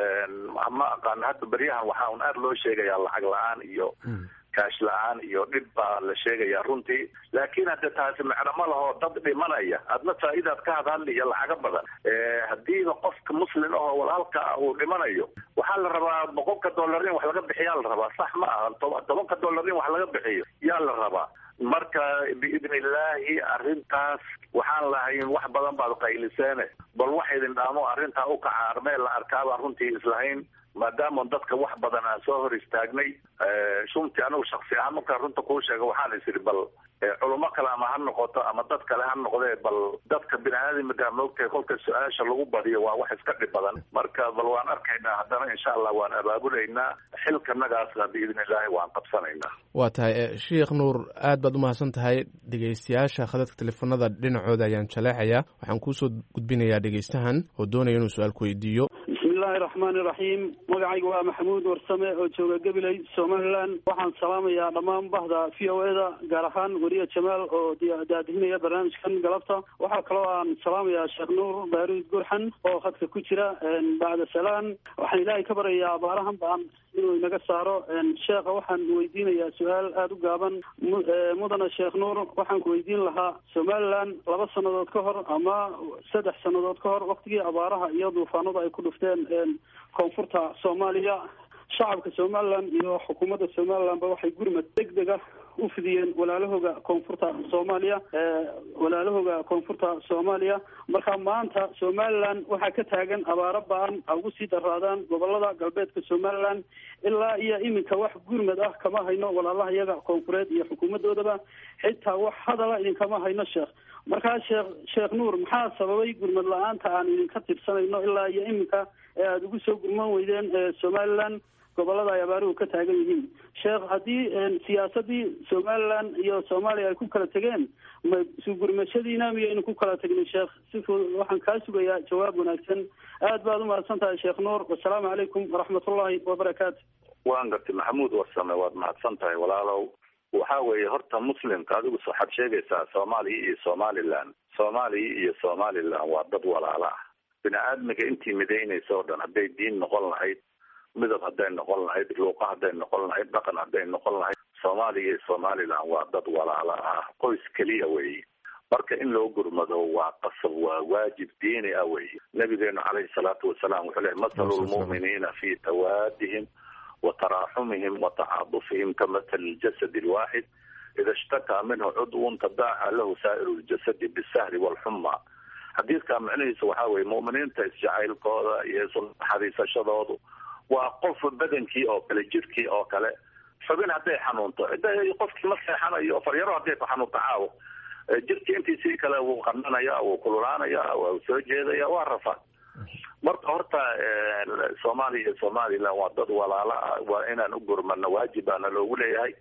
ma aqaan hadda beryahan waxaa un aada loo sheegayaa lacag la-aan iyo kaash la-aan iyo dhib baa la sheegayaa runtii laakiin hadde taasi macno ma laho dad dhimanaya adna faa'idaad ka hadhadli iyo lacaga badan haddiiba qofka muslim ahoo walaalka ah uu dhimanayo waxaa la rabaa boqolka dollar in wax laga bixiyaa la rabaa sax ma aha tobanka dollar in wax laga bixiyo yaa la rabaa marka biidni illaahi arrintaas waxaan lahayn wax badan baad qayliseene bal wax idin dhaamo arrintaa u kaca armeel la arkaabaan runtii islahayn maadaama dadka wax badan aan soo hor istaagnay shumtii anigu shaksi ahaan markaan runta kuu sheega waxaan is idhi bal culamo kale ama ha noqoto ama dad kale ha noqdee bal dadka bini aadamka moogtahay kolka su-aasha lagu badiyo waa wax iska dhib badan marka bal waan arkaynaa haddana insha allah waan abaabulaynaa xilkanagaasna biidni illaahi waan qabsanaynaa waa tahay sheikh nuur aad baad u mahadsan tahay dhegeystayaasha khadadka teleefanada dhinacooda ayaan jaleecayaa waxaan kuusoo gudbinayaa dhegeystahan oo doonaya inuu su-aal ku weydiiyo bismillahi raxmaani raxiim magacayga waa maxamuud warsame oo jooga gabiley somalilan waxaan salaamayaa dhammaan bahda v o eda gaar ahaan weriye jamaal oo daadihinaya barnaamijkan galabta waxaa kaloo aan salaamayaa sheekh nuur baaruud gurxan oo khadka ku jira bacda salaan waxaan ilaahay ka baryayaa abaarahan baan inuu inaga saaro sheekha waxaan weydiinayaa su-aal aada u gaaban mudana sheekh nuur waxaan ku weydiin lahaa somalilan laba sannadood ka hor ama saddex sannadood ka hor waktigii abaaraha iyo duufaanada ay ku dhufteen koonfurta soomaaliya shacabka somalilan iyo xukuumadda somalilanba waxay gurmad deg deg ah u fidiyeen walaalahooga koonfurta soomaaliya walaalahooga koonfurta soomaaliya marka maanta somalilan waxaa ka taagan abaaro ba-an ha ugu sii daraadaan gobolada galbeedka somalilan ilaa iyo iminka wax gurmad ah kama hayno walaalaha iyaga koonfureed iyo xukuumadoodaba xitaa wax hadala idinkama hayno sheekh markaa sheekh sheekh nuur maxaa sababay gurmad la-aanta aan idinka tirsanayno ilaa iyo iminka ee aada ugu soo gurman weydeen somalilan gobolada ay abaaruhu ka taagan yihiin sheekh haddii siyaasadii somalilan iyo soomaaliya ay ku kala tegeen ma sugurmashadiina miyaynu ku kala tegnay sheekh si fudud waxaan kaa sugayaa jawaab wanaagsan aad baad umahadsan tahay sheekh nuur wasalaamu calaykum waraxmatullahi wabarakaatu waan gartay maxamuud warsame waad mahadsan tahay walaalow waxa weeye horta muslimka adigu waxaad sheegaysaa soomaaliya iyo somalilan soomaaliya iyo somalilan waa dad walaala ah bini aadmiga intii midaynaysa oo dhan hadday diin noqon lahayd midab hadday noqon lahayd luuqa hadday noqon lahayd dhaqan hadday noqon lahayd soomaaliya iyo somalilan waa dad walaala ah qoys keliya weeye marka in loo gurmado waa qasab waa waajib diini ah weeye nabigeenu calayhi salaatu wasalaam wuxuu lehy mathalu lmu'miniina fi tawaadihim wa taraaxumihim wa tacaadufihim ka mathali ljasadi alwaaxid ida ishtakaa minhu cudwun tadaaca lahu saa'iru ljasadi bisahri walxuma xadiidka macnihiisa waxaa weye mu'miniinta isjacaylkooda iyo isnaxariisashadoodu waa qof badankii oo kale jirkii oo kale xubin hadday xanuunto qofkii ma seexanayo faryaro hadday ku xanuunto caawo jirkii intiisii kale wuu qananaya wuu kululaanaya waa soo jeedaya waa rafa marka horta soomaaliya iyo somalilan waa dad walaala ah waa inaan u gurmano waajibaana loogu leeyahay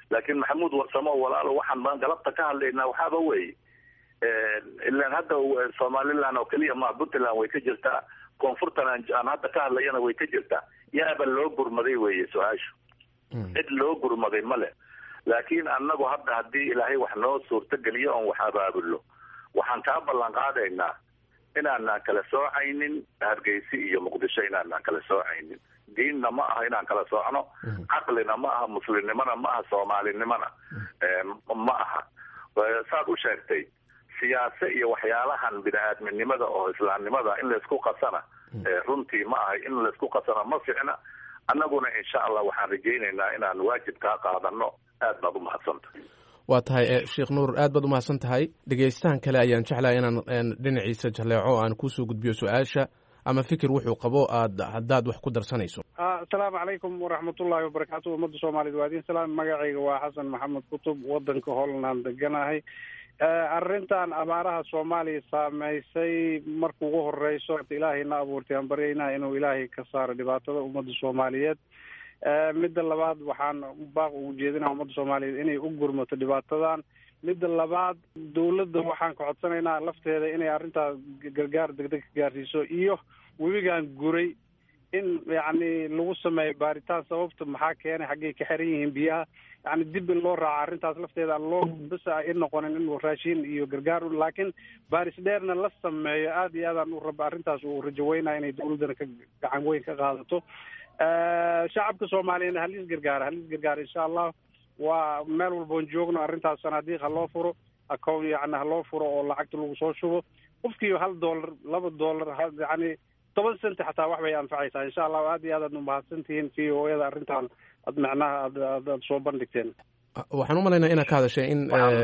laakiin maxamuud warsamo walaalo waxaan baan galabta ka hadlaynaa waxaaba weeye ilaan hadda somaliland oo keliya ma puntland way ka jirtaa koonfurtan aan hadda ka hadlayana way ka jirtaa yaaba loo gurmaday weeye su-aashu cid loo gurmaday male laakiin annagu hadda haddii ilaahay wax noo suurtogeliyo oon wax abaabulno waxaan kaa ballan qaadaynaa inaanaan kala soocaynin hargeysi iyo muqdisho inaanaan kala soocaynin diinna ma aha inaan kala soocno caqlina ma aha muslimnimona ma aha soomaalinimona ma aha saad u sheegtay siyaase iyo waxyaalahan bini-aadminimada oo islaamnimada in laysku qasana runtii ma aha in laysku qasana ma ficna annaguna insha allah waxaan rajaynaynaa inaan waajib kaa qaadano aad baad umahadsanta waa tahay sheekh nuur aad baad umahadsan tahay dhegeystahan kale ayaan jeclahay inaan dhinaciisa jaleeco aan kusoo gudbiyo su-aasha ama fikir wuxuu qabo aad haddaad wax ku darsanayso asalaamu calaykum waraxmatullaahi wabarakaatu ummadda soomaaliyed waa idin salaam magacayga waa xasan maxamed kutub wadanka holland deganahay arrintan abaaraha soomaaliya saameysay marka ugu horeyso ilaahayna abuurtay aan baryaynaa inuu ilaahay ka saaro dhibaatada ummadda soomaaliyeed midda labaad waxaan baaq ugu jeedinaa ummadda soomaaliyeed inay u gurmato dhibaatadan midda labaad dawladda waxaan ka codsanaynaa lafteeda inay arrintaas gargaar degdeg ka gaarsiiso iyo webigan guray in yacni lagu sameeyo baaritaan sababta maxaa keenay xaggay ka xiran yihiin biyaha yani dib in loo raaco arrintaas lafteeda aan loo basa i noqonin in raashin iyo gargaar laakiin baaris dheerna la sameeyo aad iyo aadaan u raba arrintaas uu rajaweynaya inay dawladdana ka gacan weyn ka qaadato shacabka soomaaliyana halis gargaara halis gargaara insha allah waa meel walboon joogno arrintaas sanaadiiq ha loo furo account yani ha loo furo oo lacagta lagu soo shubo qofkii hal dollar laba dollar yani toban centi xataa wax bay anfacaysaa insha allah aad iyo aad aad umahadsan tihiin v o eda arrintan ad macnaha ad aad soo bandhigteen waxaan u malaynaa inaad ka hadashay in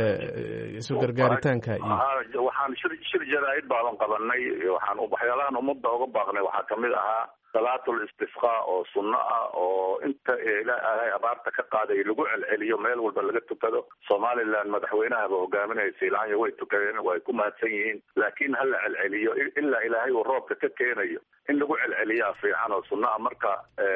isu gargaaritaanka iyo waxaan shir shir jaraa'id baadan qabanay waxaan waxyaalahan ummadda uga baaqnay waxaa kamid ahaa salaatul istisqa oo sunno ah oo inta ilaahay abaarta ka qaaday lagu celceliyo meel walba laga tukado somaliland madaxweynahaba hogaaminaysa ilaanya way tukadeen way ku mahadsan yihiin laakiin ha la celceliyo ilaa ilaahay uu roobka ka keenayo in lagu celceliyaa fiican oo sunno ah marka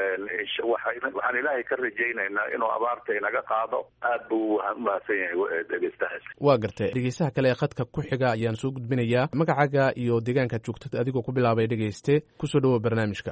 waxaan ilaahay ka rajaynaynaa inuu abaarta inaga qaado aad buu umahadsan yahay dhegeystahaas waa gartay dhegeystaha kale ee khadka ku xiga ayaan soo gudbinayaa magacaaga iyo deegaanka joogtad adigoo ku bilaabay dhegeyste kusoo dhawow barnaamijka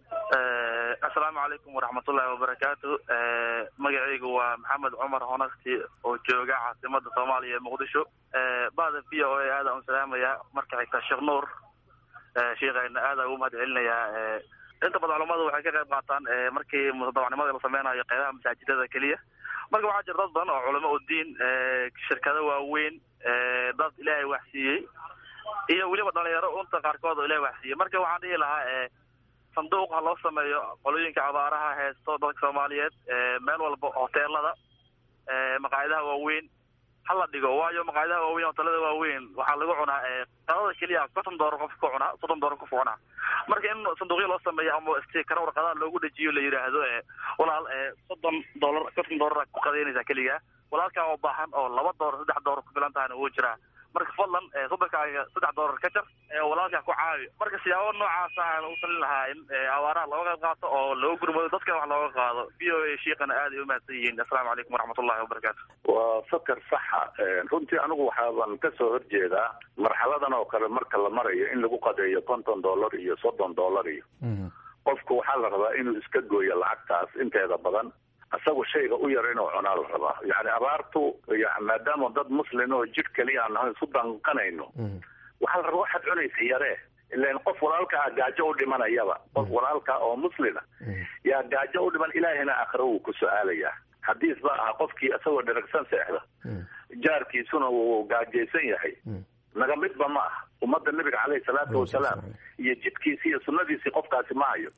asalaamu calaykum waraxmatullaahi wabarakaatu magacaygu waa maxamed cumar honakti oo jooga caasimada soomaaliya ee muqdisho bada v o a aada un salaamaya marka xigta sheekh nuur sheikayna aada ugu mahad celinayaa inta badan culamadu waxay ka qayb qaataan markii mutadawacnimada la sameynayo qeybaha masaajidada keliya marka waxaa jira dad badan oo culamo u diin shirkado waaweyn dad ilaahay waxsiiyey iyo weliba dhalinyaro unta qaarkood oo ilahay waxsiiyey marka waxaan dhihi lahaa sanduuq ha loo sameeyo qolooyinka abaaraha heesto dadka soomaaliyeed meel walba hoteelada maqaayadaha waaweyn hala dhigo waayo maqaayadaha waaweyn hoteelada waaweyn waxaa lagu cunaa qadada keliya konton doolar qof ku cunaa soddon doolar qof ku cunaa marka in sanduuqyo loo sameeyo ama stikara warqadaha loogu dhejiyo la yidhaahdo walaal soddon doolar konton doolar ku qadaynaysaa keliya walaalkaa oo baahan oo laba doolar saddex doolar ku filan tahana wuu jiraa marka fadlan sodonkaaga saddex doolar ka jar walaalkaa ku caawi marka siyaabo noocaasa aan u talin lahaa in abaaraha looga qayb qaato oo looga gurmado dadkana wax looga qaado v o a shiikana aad ay umahadsan yihiin assalaamu calaykum waraxmatullahi wabarakaatu waa fakar saxa runtii anigu waxaaban kasoo horjeedaa marxaladan oo kale marka la marayo in lagu qadeeyo konton dollar iyo soddon dollar iyo qofku waxaa la rabaa inuu iska gooyo lacagtaas inteeda badan isagu shayga u yar inuu cunaa la rabaa yani abaartu maadaama dad muslin oo jidh keliya aan nahay isu danqanayno waxaa la rabaa waxaad cunaysa yaree ilan qof walaalka ah gaajo u dhimanayaba qof walaalka oo muslina yaa gaajo u dhiman ilaahina aakhira wuu ku su-aalayaa xadiis ba aha qofkii isagoo dheragsan seexda jaarkiisuna uu gaajaysan yahay naga midba ma ah ummadda nabiga caleyhi salaatu wasalaam iyo jidkiisi iyo sunadiisii qofkaasi ma hayo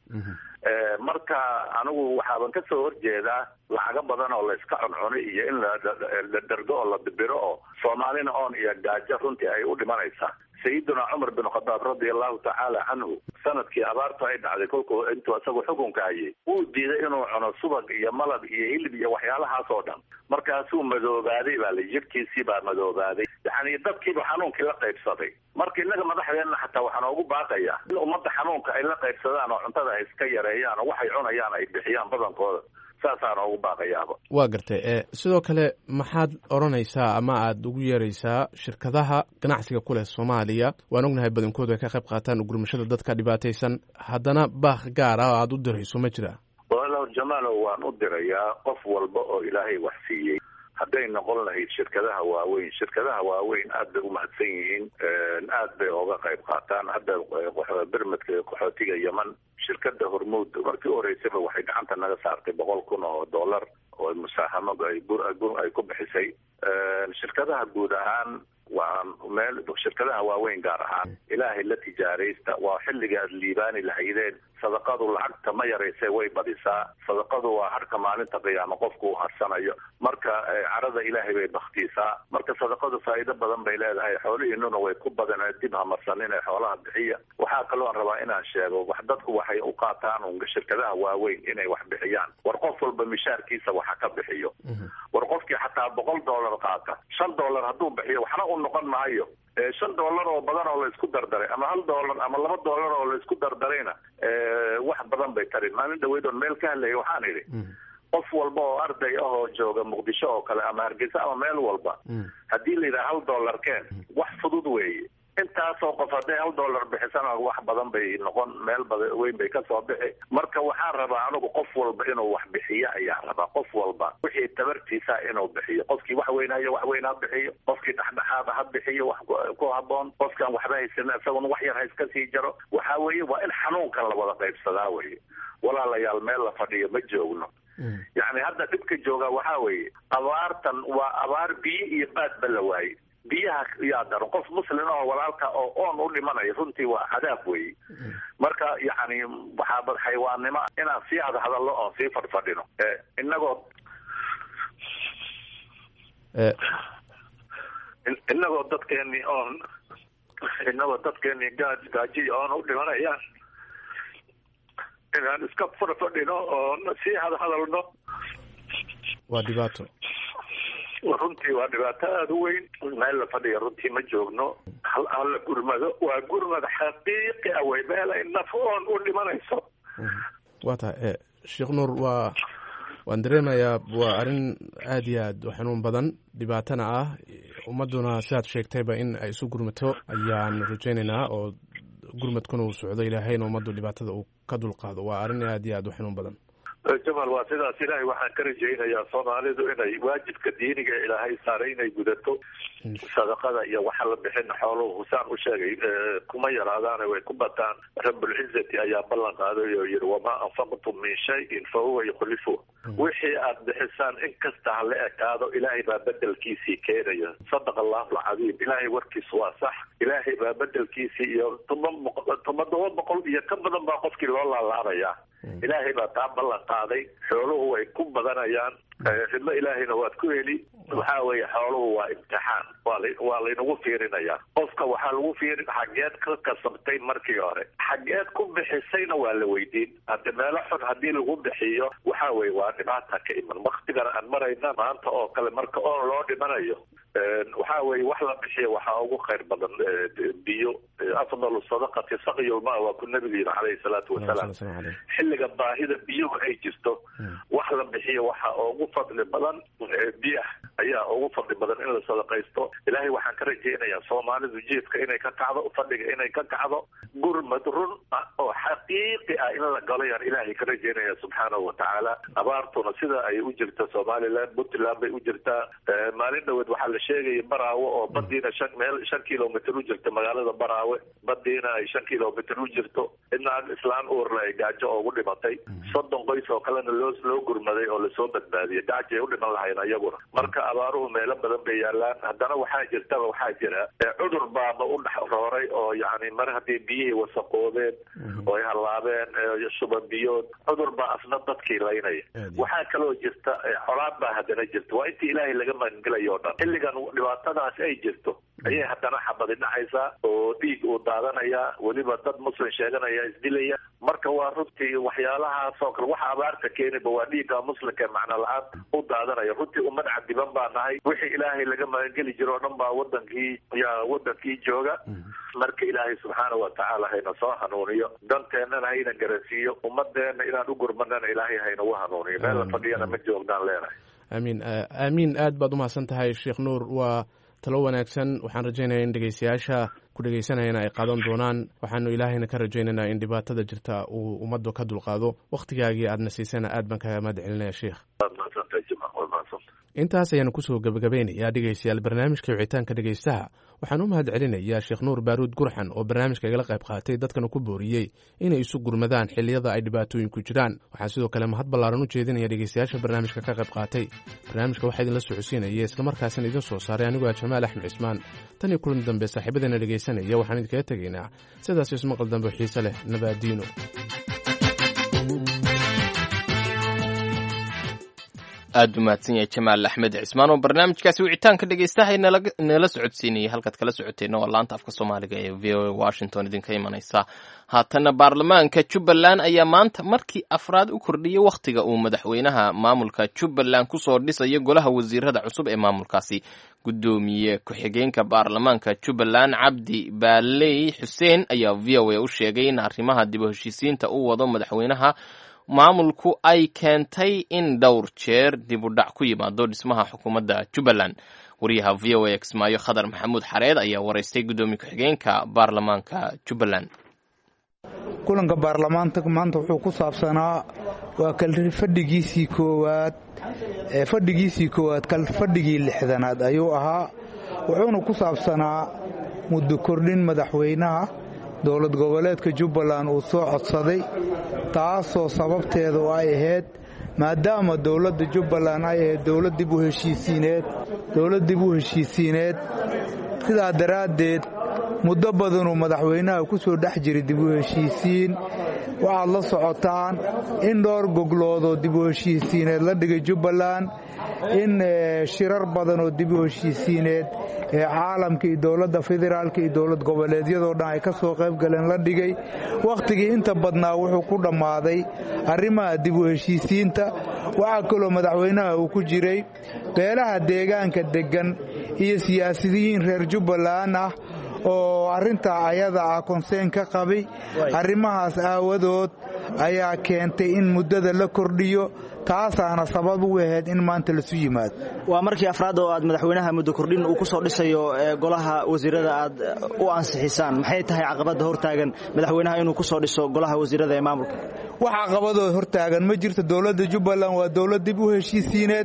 marka anigu waxaaban kasoo horjeedaa lacago badan oo layska cuncunay iyo in la dhergo oo la dibiro oo soomaalina oon iyo gaajo runtii ay u dhimanaysaa sayiduna cumar bin khadaab radia allahu tacaala canhu sanadkii abaartu ay dhacday kolkuu intuu isagu xukunka hayay wuu diiday inuu cuno subag iyo malab iyo hilib iyo waxyaalahaas oo dhan markaasuu madoobaaday baa la jirhkiisii baa madoobaaday yani dadkiiba xanuunkii la qaybsaday marka innaga madaxdeenna xataa waxaa noogu baaqaya in ummadda xanuunka ay la qaybsadaan oo cuntada ay iska yareeyaan oo waxay cunayaan ay bixiyaan badankooda saasaan ugu baaqayaaba waa gartay e sidoo kale maxaad odhanaysaa ama aada ugu yeeraysaa shirkadaha ganacsiga ku leh soomaaliya waan ognahay badankoodu ay ka qayb qaataan ugurmashada dadka dhibaataysan haddana baaq gaar ah oo aada u dirayso ma jira walaalow jamaalow waan u dirayaa qof walba oo ilaahay wax siiyey hadday noqon lahayd shirkadaha waaweyn shirkadaha waaweyn aad bay umahadsan yihiin aad bay oga qayb qaataan hadda bermedka qaxootiga yeman shirkada hormuud markii u horeysayba waxay gacanta naga saartay boqol kun oo dollar oo musaahamo ay ku bixisay shirkadaha guud ahaan waa meel shirkadaha waaweyn gaar ahaan ilaahay la tijaaraysta waa xilliga aad liibaani lahaydeen sadaqadu lacagta ma yarayse way badisaa sadaqadu waa harka maalinta qiyaamo qofku u harsanayo marka carada ilaahay bay baktiisaa marka sadaqadu faa'iido badan bay leedahay xoolihiinuna way ku badan dib hamarsanin ee xoolaha bixiya waxaa kaloo rabaa inaan sheego wax dadku waxay u qaataan un shirkadaha waaweyn inay wax bixiyaan war qof walba mishaarkiisa waxa ka bixiyo war qofkii xataa boqol dollar qaata shan dollar hadduu bixiyo waxna u noqon maayo shan dollar oo badan oo la isku dardaray ama hal dollar ama laba dollar oo la isku dardarayna wax badan bay tarin maalin dhaweyd oon meel ka hadlaya waxaan idhi qof walba oo arday ah oo jooga muqdisho oo kale ama hargeysa ama meel walba haddii la yidhaha hal dollar keen wax fudud weeye intaasoo qof hadday hal dollar bixisana wax badan bay noqon meel bada weyn bay kasoo bixi marka waxaan rabaa anigu qof walba inuu wax bixiyo ayaa rabaa qof walba wixii tabartiisa inuu bixiyo qofkii wax weynayo wax weyn ha bixiyo qofkii dhexdhexaada ha bixiyo wax ku haboon qofkaan waxba haysan isaguna wax yar ha iska sii jaro waxa weeye waa in xanuunkan la wada qaybsadaa weye walaalayaal meel la fadhiyo ma joogno yacni hadda dhibka jooga waxaa weeye abaartan waa abaar biyo iyo baadba la waaye biyaha yaa daran qof muslin oo walaalka oo oon u dhimanaya runtii waa cadaab weeye marka yacni waxaa xayawaannimo inaan sii hada hadallo oon sii fadhfadhino inagoo inagoo dadkeeni oon inagoo dadkeeni gaaj gaajiy oon u dhimanayaan inaan iska fadhfadhino oon sii hadahadalno waa dhibaato runtii waa dhibaato aada u weyn meel la fadhiya runtii ma joogno hal hala gurmado waa gurmad xaqiiqi ah wey meel ay naf oon u dhimanayso waa tahay sheekh nuur waa waan dareemayaa waa arrin aada iyo aad u xanuun badan dhibaatana ah ummadduna sidaad sheegtayba in ay isu gurmato ayaan rajaynaynaa oo gurmadkuna uu socdo ilaahayna ummaddu dhibaatada uu ka dulqaado waa arrin aada iyo aad u xanuun badan jamal waa sidaas ilaahay waxaan ka rajaynayaa soomaalidu inay waajibka diiniga ilaahay saaray inay gudato sadaqada iyo waxa la bixin xooluhu husaan u sheegay kuma yaraadaane way ku bataan rabulcizati ayaa ballan qaaday oo yihi wamaa anfaqtum min shayin fa huwa yukhlifu wixii aad bixisaan in kasta ha la ekaado ilaahay baa bedelkiisii keenaya sadaqa allahu alcadiim ilaahay warkiis waa sax ilaahay baa bedelkiisii iyo toban todoba boqol iyo ka badan baa qofkii loo laalaabaya ilaahay baa taa ballan qaaday xooluhu way ku badanayaan ridmo ilaahayna waad ku heli waxa weeye xooluhu waa imtixaan waa la waa laynagu fiirinayaa qofka waxaa lagu fiirin xageed ka kasabtay markii hore xageed ku bixisayna waa la weydiin hadde meelo xun haddii lagu bixiyo waxa weye waa dhibaata ka iman waktigana aan marayna maanta oo kale marka oon loo dhimanayo waxa weye wax la bixiyo waxaa ugu khayr badan biyo afdalu sadaqati sakyulma waa ku nabigu yiri calayhi salaatu wasalaam xilliga baahida biyuhu ay jirto wax la bixiyo waxaa ugu fadli badan biyaha ayaa ugu fadli badan in la sadaqaysto ilaahay waxaan ka rajaynayaa soomaalidu jiifka inay ka kacdo fadhiga inay ka kacdo gurmad run ah oo xaqiiqi ah in la galo yaan ilaahay ka rajaynaya subxaanahu watacaala abaartuna sida ay u jirta somaliland puntland bay u jirtaa maalin dhaweed waxaa la sheegaya baraawe oo badiina shan meel shan kilomitr u jirta magaalada baraawe badiina ay shan kilomitr u jirto inaan islaan uurla ay gaajo ugu dhimatay soddon qoys oo kalena loo loo gurmaday oo lasoo badbaadiyay gacjay u dhiman lahayn ayaguna marka abaaruhu meelo badan bay yaalaan haddana waxaa jirtaba waxaa jira cudur baaba u dhex rooray oo yani mar haddii biyihii wasaqoobeen oo ay hallaabeen shuban biyood cudur baa asna dadkii laynaya waxaa kaloo jirta colaad baa haddana jirta waa intii ilaahay laga magangelayo o dhan xilligan dhibaatadaas ay jirto ayay haddana xabadi dhacaysaa oo dhiig uu daadanayaa weliba dad muslim sheeganaya isdilaya marka waa runtii waxyaalahaas oo kale waxa abaarta keeniba waa dhiigga muslimka ee macno la-aan u daadanaya runtii ummad cadiban baa nahay wixii ilaahay laga magangeli jiro o dhan baa wadankii yaa wadankii jooga marka ilaahay subxaana wa tacaala hayna soo hanuuniyo danteennana hayna garansiiyo ummadeenna inaan u gurmanana ilaahay haynagu hanuuniyo meel la fadhiyana ma joognaan leenahay aamiin aamiin aad baad umahadsan tahay sheekh nuur waa talo wanaagsan waxaan rajaynaya in dhegeystayaasha ku dhegeysanayana ay qaadan doonaan waxaanu ilaahayna ka rajaynaynaa in dhibaatada jirta uu ummaddu ka dulqaado wakhtigaagii aadna siisana aad baan kaga mahad celinaya sheekh intaas ayaanu kusoo gebagabeynayaa dhegeystayaal barnaamijka wicitaanka dhegeystaha waxaan u mahad celinayaa sheekh nuur baaruud gurxan oo barnaamijka igala qayb qaatay dadkana ku booriyey inay isu gurmadaan xilliyada ay dhibaatooyinku jiraan waxaan sidoo kale mahad ballaaran u jeedinaya dhegeystayaasha barnaamijka ka qayb qaatay barnaamijka waxaa idinla socodsiinaya islamarkaasina idin soo saaray anigoo ah jamaal axmed cismaan tan iyo kulan dambe saaxiibadeena dhegeysanaya waxaan idinkaga tegaynaa sidaas ismaqal dambe xiise leh nabaadiino aad u mahadsan yahay jamaal axmed cismaan oo barnaamijkaasi wicitaanka dhegeystahay nala socodsiinayay halkaad kala socoteenna waa laanta afka soomaaliga ee v o a washington idinka imanaysa haatana baarlamaanka jubbaland ayaa maanta markii afraad u kordhiyey wakhtiga uu madaxweynaha maamulka jubbaland kusoo dhisayo golaha wasiirada cusub ee maamulkaasi guddoomiye ku-xigeenka baarlamaanka jubbaland cabdi baaley xuseen ayaa v o a u sheegay in arrimaha dib u heshiisiinta u wado madaxweynaha maamulku ay keentay in dhowr jeer dib u dhac ku yimaado dhismaha xukuumadda jubbaland wariyaha v o a kismaayo khadar maxamuud xareed ayaa waraystay guddoomiye ku-xigeenka baarlamaanka jubbaland kulanka baarlamaanka maanta wuxuu ku saabsanaa waa kalfadhigiisii koowaad fadhigiisii koowaad kalfadhigii lixdanaad ayuu ahaa wuxuuna ku saabsanaa muddo kordhin madaxweynaha dowlad goboleedka jubbaland uu soo codsaday taasoo sababteedu ay ahayd maadaama dowladda jubbaland ay ahayd dowlad dib u heshiisiineed dowlad dib u heshiisiineed sidaa daraaddeed muddo badanuu madaxweynaha ku soo dhex jiray dib u heshiisiin waxaad la socotaan in dhowr gogloodoo dib u heshiisiineed la dhigay jubbaland in shirar badan oo dib u heshiisiineed ee caalamka iyo dowladda federaalka iyo dowlad goboleedyadoo dhan ay ka soo qayb galeen la dhigay wakhtigii inta badnaa wuxuu ku dhammaaday arrimaha dib u heshiisiinta waxaa kaloo madaxweynaha uu ku jiray beelaha deegaanka deggan iyo siyaasiyiin reer jubbaland ah oo arrintaa ayada ah konseen ka qabay arrimahaas aawadood ayaa keentay in muddada la kordhiyo taasaana sabab u ahayd in maanta lasu yimaado waa markii afraad oo aad madaxweynaha muddo kordhin uu ku soo dhisayo golaha wasiirada aad u ansixisaan maxay tahay caqabadda hortaagan madaxweynaha inuu ku soo dhiso golaha wasiirada ee maamulka wax caqabadoo hortaagan ma jirto dowladda jubbaland waa dowlad dib u heshiisiineed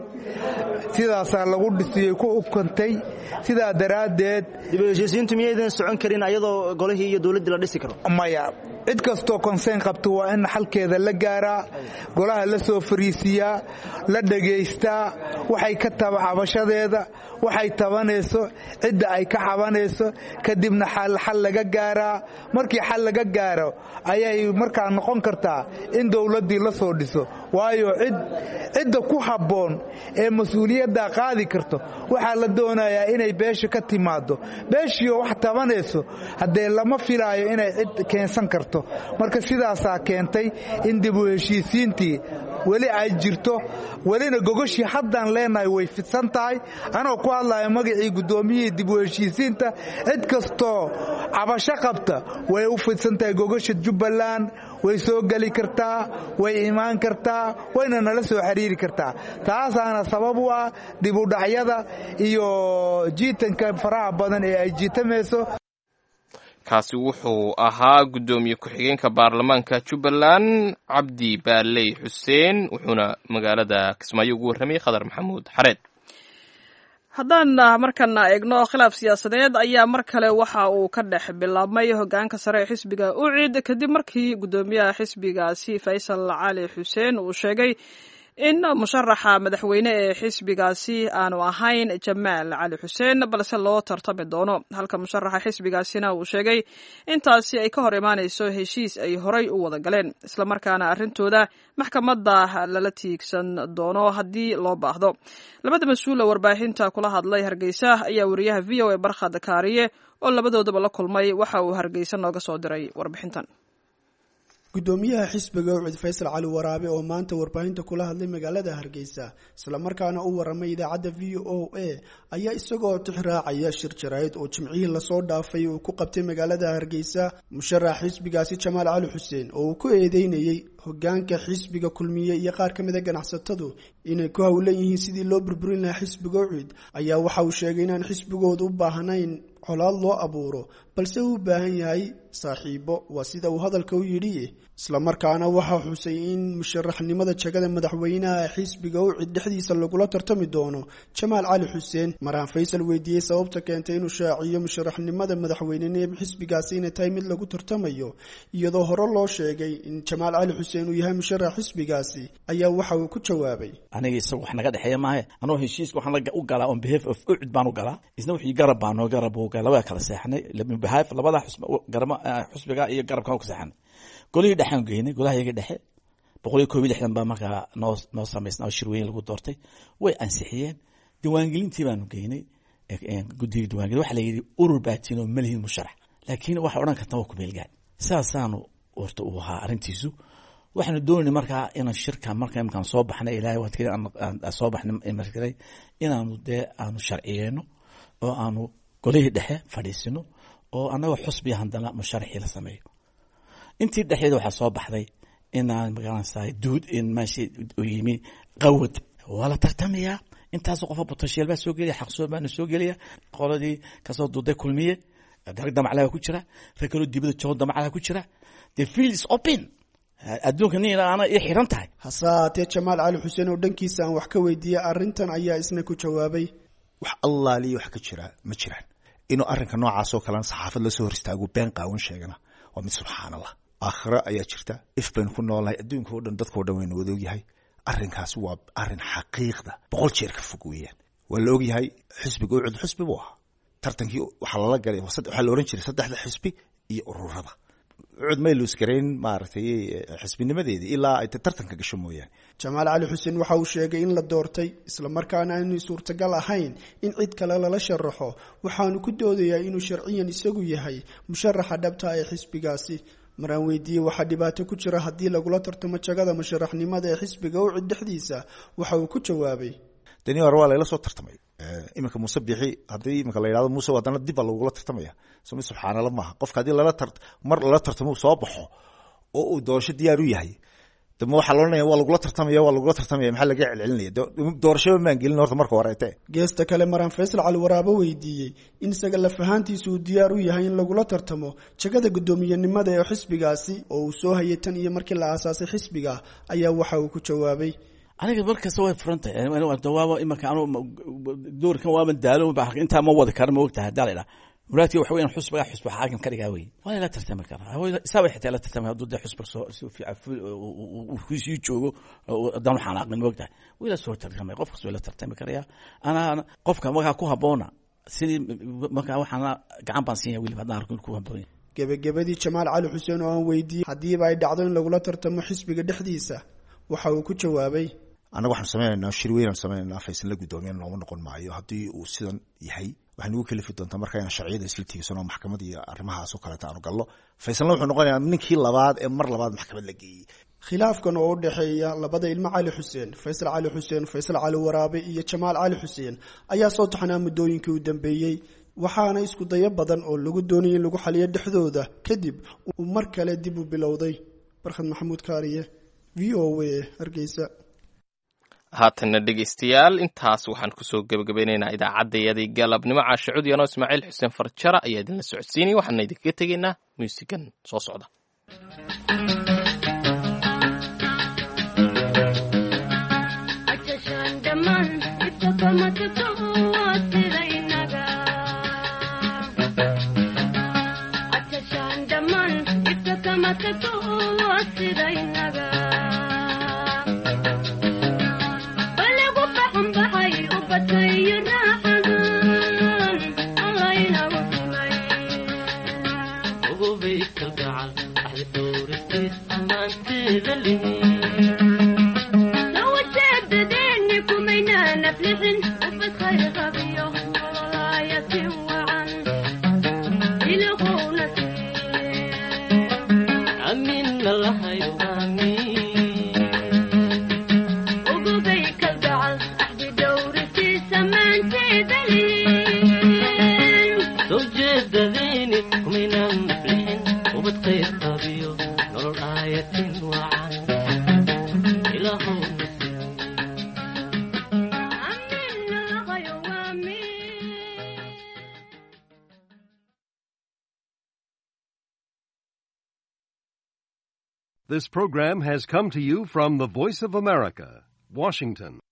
sidaasaa lagu dhisiyey ku ukantay sidaa daraaddeed dib u heshiisiintu miyaydan socon karin ayadoo golihii iyo dowladdii la dhisi karo maya cid kastoo konseen qabta waa in xalkeeda la gaaraa golaha la soo fariisiyaa la dhegaystaa waxay ka taba cabashadeeda waxay tabanayso cidda ay ka cabanayso kadibna xal laga gaaraa markii xal laga gaaro ayay markaa noqon kartaa in dowladdii la soo dhiso waayo cidda ku habboon ee mas-uuliyaddaa qaadi karto waxaa la doonayaa inay beesha ka timaado beeshiioo wax tabanayso haddee lama filaayo inay cid keensan karto marka sidaasaa keentay in dib u heshiisiintii weli ay jirto welina gogoshii haddaan leenahay way fidsan tahay anoo ku hadlaya magacii guddoomiyihii dib u heshiisiinta cid kastoo cabasho qabta way u fidsan tahay gogosha jubbaland way soo geli kartaa way imaan kartaa wayna nala soo xiriiri kartaa taasaana sabab u ah dib u dhacyada iyo jiitanka faraha badan ee ay jiitamayso kaasi wuxuu ahaa guddoomiye ku-xigeenka baarlamaanka jubbaland cabdi baaley xuseen wuxuuna magaalada kismaayo ugu warramayay khadar maxamuud xareed haddaan markana eegno khilaaf siyaasadeed ayaa mar kale waxa uu ka dhex bilaabmay hogaanka sare ee xisbiga ucid kadib markii guddoomiyaha xisbigaasi faysal cali xuseen uu sheegay in musharaxa madaxweyne ee xisbigaasi aanu ahayn jamaal cali xuseen balse loo tartami doono halka musharaxa xisbigaasina uu sheegay intaasi ay ka hor imaanayso heshiis ay horay u wada galeen islamarkaana arrintooda maxkamadda lala tiigsan doono haddii loo baahdo labada mas-uula warbaahinta kula hadlay hargeysa ayaa wariyaha v o a barkhad kaariye oo labadoodaba la kulmay waxa uu hargeysa nooga soo diray warbixintan gudoomiyaha xisbiga ucid faysal cali waraabe oo maanta warbaahinta kula hadlay magaalada hargeysa islamarkaana u waramay idaacadda v o a ayaa isagoo tixraacaya shir jaraa'id oo jimcihii lasoo dhaafay uu ku qabtay magaalada hargeysa musharax xisbigaasi jamaal cali xuseen oo uu ku eedeynayey hogaanka xisbiga kulmiye iyo qaar ka mid a ganacsatadu inay ku howlan yihiin sidii loo burburin lahaa xisbiga ucid ayaa waxa uu sheegay inaan xisbigoodu u baahnayn colaad loo abuuro balse uu u baahan yahay saaxiibo waa sida uu hadalka u yidhi islamarkaana waxaa xusay in musharaxnimada jagada madaxweynaha xisbiga ucid dhexdiisa lagula tartami doono jamaal cali xuseen maraan faysal weydiiyey sababta keentay inuu shaaciyo musharaxnimada madaxweynene xisbigaasi inay tahay mid lagu tartamayo iyadoo hore loo sheegay in jamaal cali xuseen uu yahay musharax xisbigaasi ayaa waxa uu ku jawaabay aniga isaga wax naga dhexeeya maahe anoo heshiiska waxaan u galaa on behalf of ucid baan u galaa isna wixii garab baanoo garab uu galaa waa kala seexnay behalf labada garama xusbiga iyo garabkan ku seexnay golihii dhexaan geynay golaha yaga dhexe boqol iyo koob iyo lixdan baa markaa noo noo samaysna oo shirweyne lagu doortay way ansixiyeen diiwaangelintii baanu geynay guddiga diiwangelin waxa la yidhi urur baatiin oo malihin musharax laakiin waxa odhan karta waa kumeelgaan sidaasaanu horta uu ahaa arrintiisu waxaanu doonayna markaa inaan shirka marka imkaan soo baxnay ilaahay waad keli soo baxnay markale inaanu dee aanu sharciyeyno oo aanu golihii dhexe fadhiisino oo annagoo xusbiya haddana musharaxii la sameeyo intii dhexdeeda waxaa soo baxday inaan magaranaysaa duud in meeshii u yimi qawad waa la tartamayaa intaasoo qofa potential baa soo gelaya xaqsood baana soo gelaya qoladii kasoo duuday kulmiye darag damaclaa ku jira rag kaloo dibada joogo damaclaa ku jira the field is open adduunka nin aana ii xiran tahay hase haatee jamaal cali xuseen oo dhankiisa aan wax ka weydiiyey arrintan ayaa isna ku jawaabay wax allaaliyo wax ka jira ma jiraan inuu arrinka noocaasoo kalena saxaafad lasoo hor istaago been qaawan sheegana waa mid subxaan allah aakhiro ayaa jirta if baynu ku noolnahay adduunka o dhan dadkao dhan waynu wada ogyahay arrinkaasi waa arrin xaqiiqda boqol jeer ka fog weeyaan waa la ogyahay xisbiga ucud xisbi buu ahaa tartankii waxaa lala galay waxaa la ohan jiray saddexda xisbi iyo ururada ucud may luusgarayn maaragtay xisbinimadeedii ilaa ay tartanka gasho mooyaane jamaal cali xuseen waxa uu sheegay in la doortay islamarkaana aanay suurtagal ahayn in cid kale lala sharaxo waxaanu ku doodayaa inuu sharciyan isagu yahay musharaxa dhabta ee xisbigaasi maraan weydiiyey waxaa dhibaato ku jira haddii lagula tartamo jagada musharaxnimada ee xisbiga ucid dhexdiisa waxa uu ku jawaabay deni hore waa layla soo tartamay iminka muuse bixi haddii iminka la yidhahdo muuse haddana dib baa lagula tartamaya so mid subxaanala maaha qofka haddii lala tar mar lala tartamo soo baxo oo uu doorasho diyaar u yahay dama waxaa loodhanaya waa lagula tartamaya waa lagula tartamaya maxaa laga celcelinaya doorashaba maan gelin horta marka horeete geesta kale maraan faysal cali waraabo weydiiyey in isaga laf ahaantiisa uu diyaar u yahay in lagula tartamo jagada guddoomiyenimada ee xisbigaasi oo uu soo hayay tan iyo markii la aasaasay xisbiga ayaa waxa uu ku jawaabay aniga markasta way furan tahay waaba imarka anu doorkan waaba daalo intaa ma wadi kara ma ogtahay haddaa la idhaha muraadkii waxa weyan xusbiga xusbi xaakim ka dhigaa wey waa la tartami karaa isaaba xitaa la tartami hadduu dee xusbiga soo sii joogo haddaan xanaaqin ma ogtahay way la soo tartamay qof kasta way la tartami karayaa anaa qofka markaa ku habboona sidii markaa waxaana gacan baan siinya weliba haddaan arko ku habboon gebagabadii jamaal cali xuseen oo aan weydiiyey haddiiba ay dhacdo in lagula tartamo xisbiga dhexdiisa waxa uu ku jawaabay annaga waxaanu sameynaynaa shir weynaan sameynaynaa faysan la guddoomiyan looma noqon maayo haddii uu sidan yahay waxay nagu kalifi doontaa marka inaan sharciyada isla tiigsan oo maxkamad iyo arrimahaas oo kaleeta aanu gallo faysanla wuxuu noqonayaa ninkii labaad ee mar labaad maxkamad la geeyey khilaafkan oo u dhexeeya labada ilmo cali xuseen faysal cali xuseen faysal cali waraabe iyo jamaal cali xuseen ayaa soo taxnaa muddooyinkii u dambeeyey waxaana isku dayo badan oo lagu doonayay in lagu xaliyo dhexdooda kadib uu mar kale dib u bilowday barkhad maxamuud kaariye v o a hargeysa haatanna dhegaystayaal intaas waxaan kusoo gebagabaynaynaa idaacaddayadii galabnimo caashe cudyanoo ismaaciil xuseen farjara ayaa idinla socodsiinaya waxaana idinkaga tegaynaa muusigan soo socda amin This program has come to you from the Voice of America, Washington.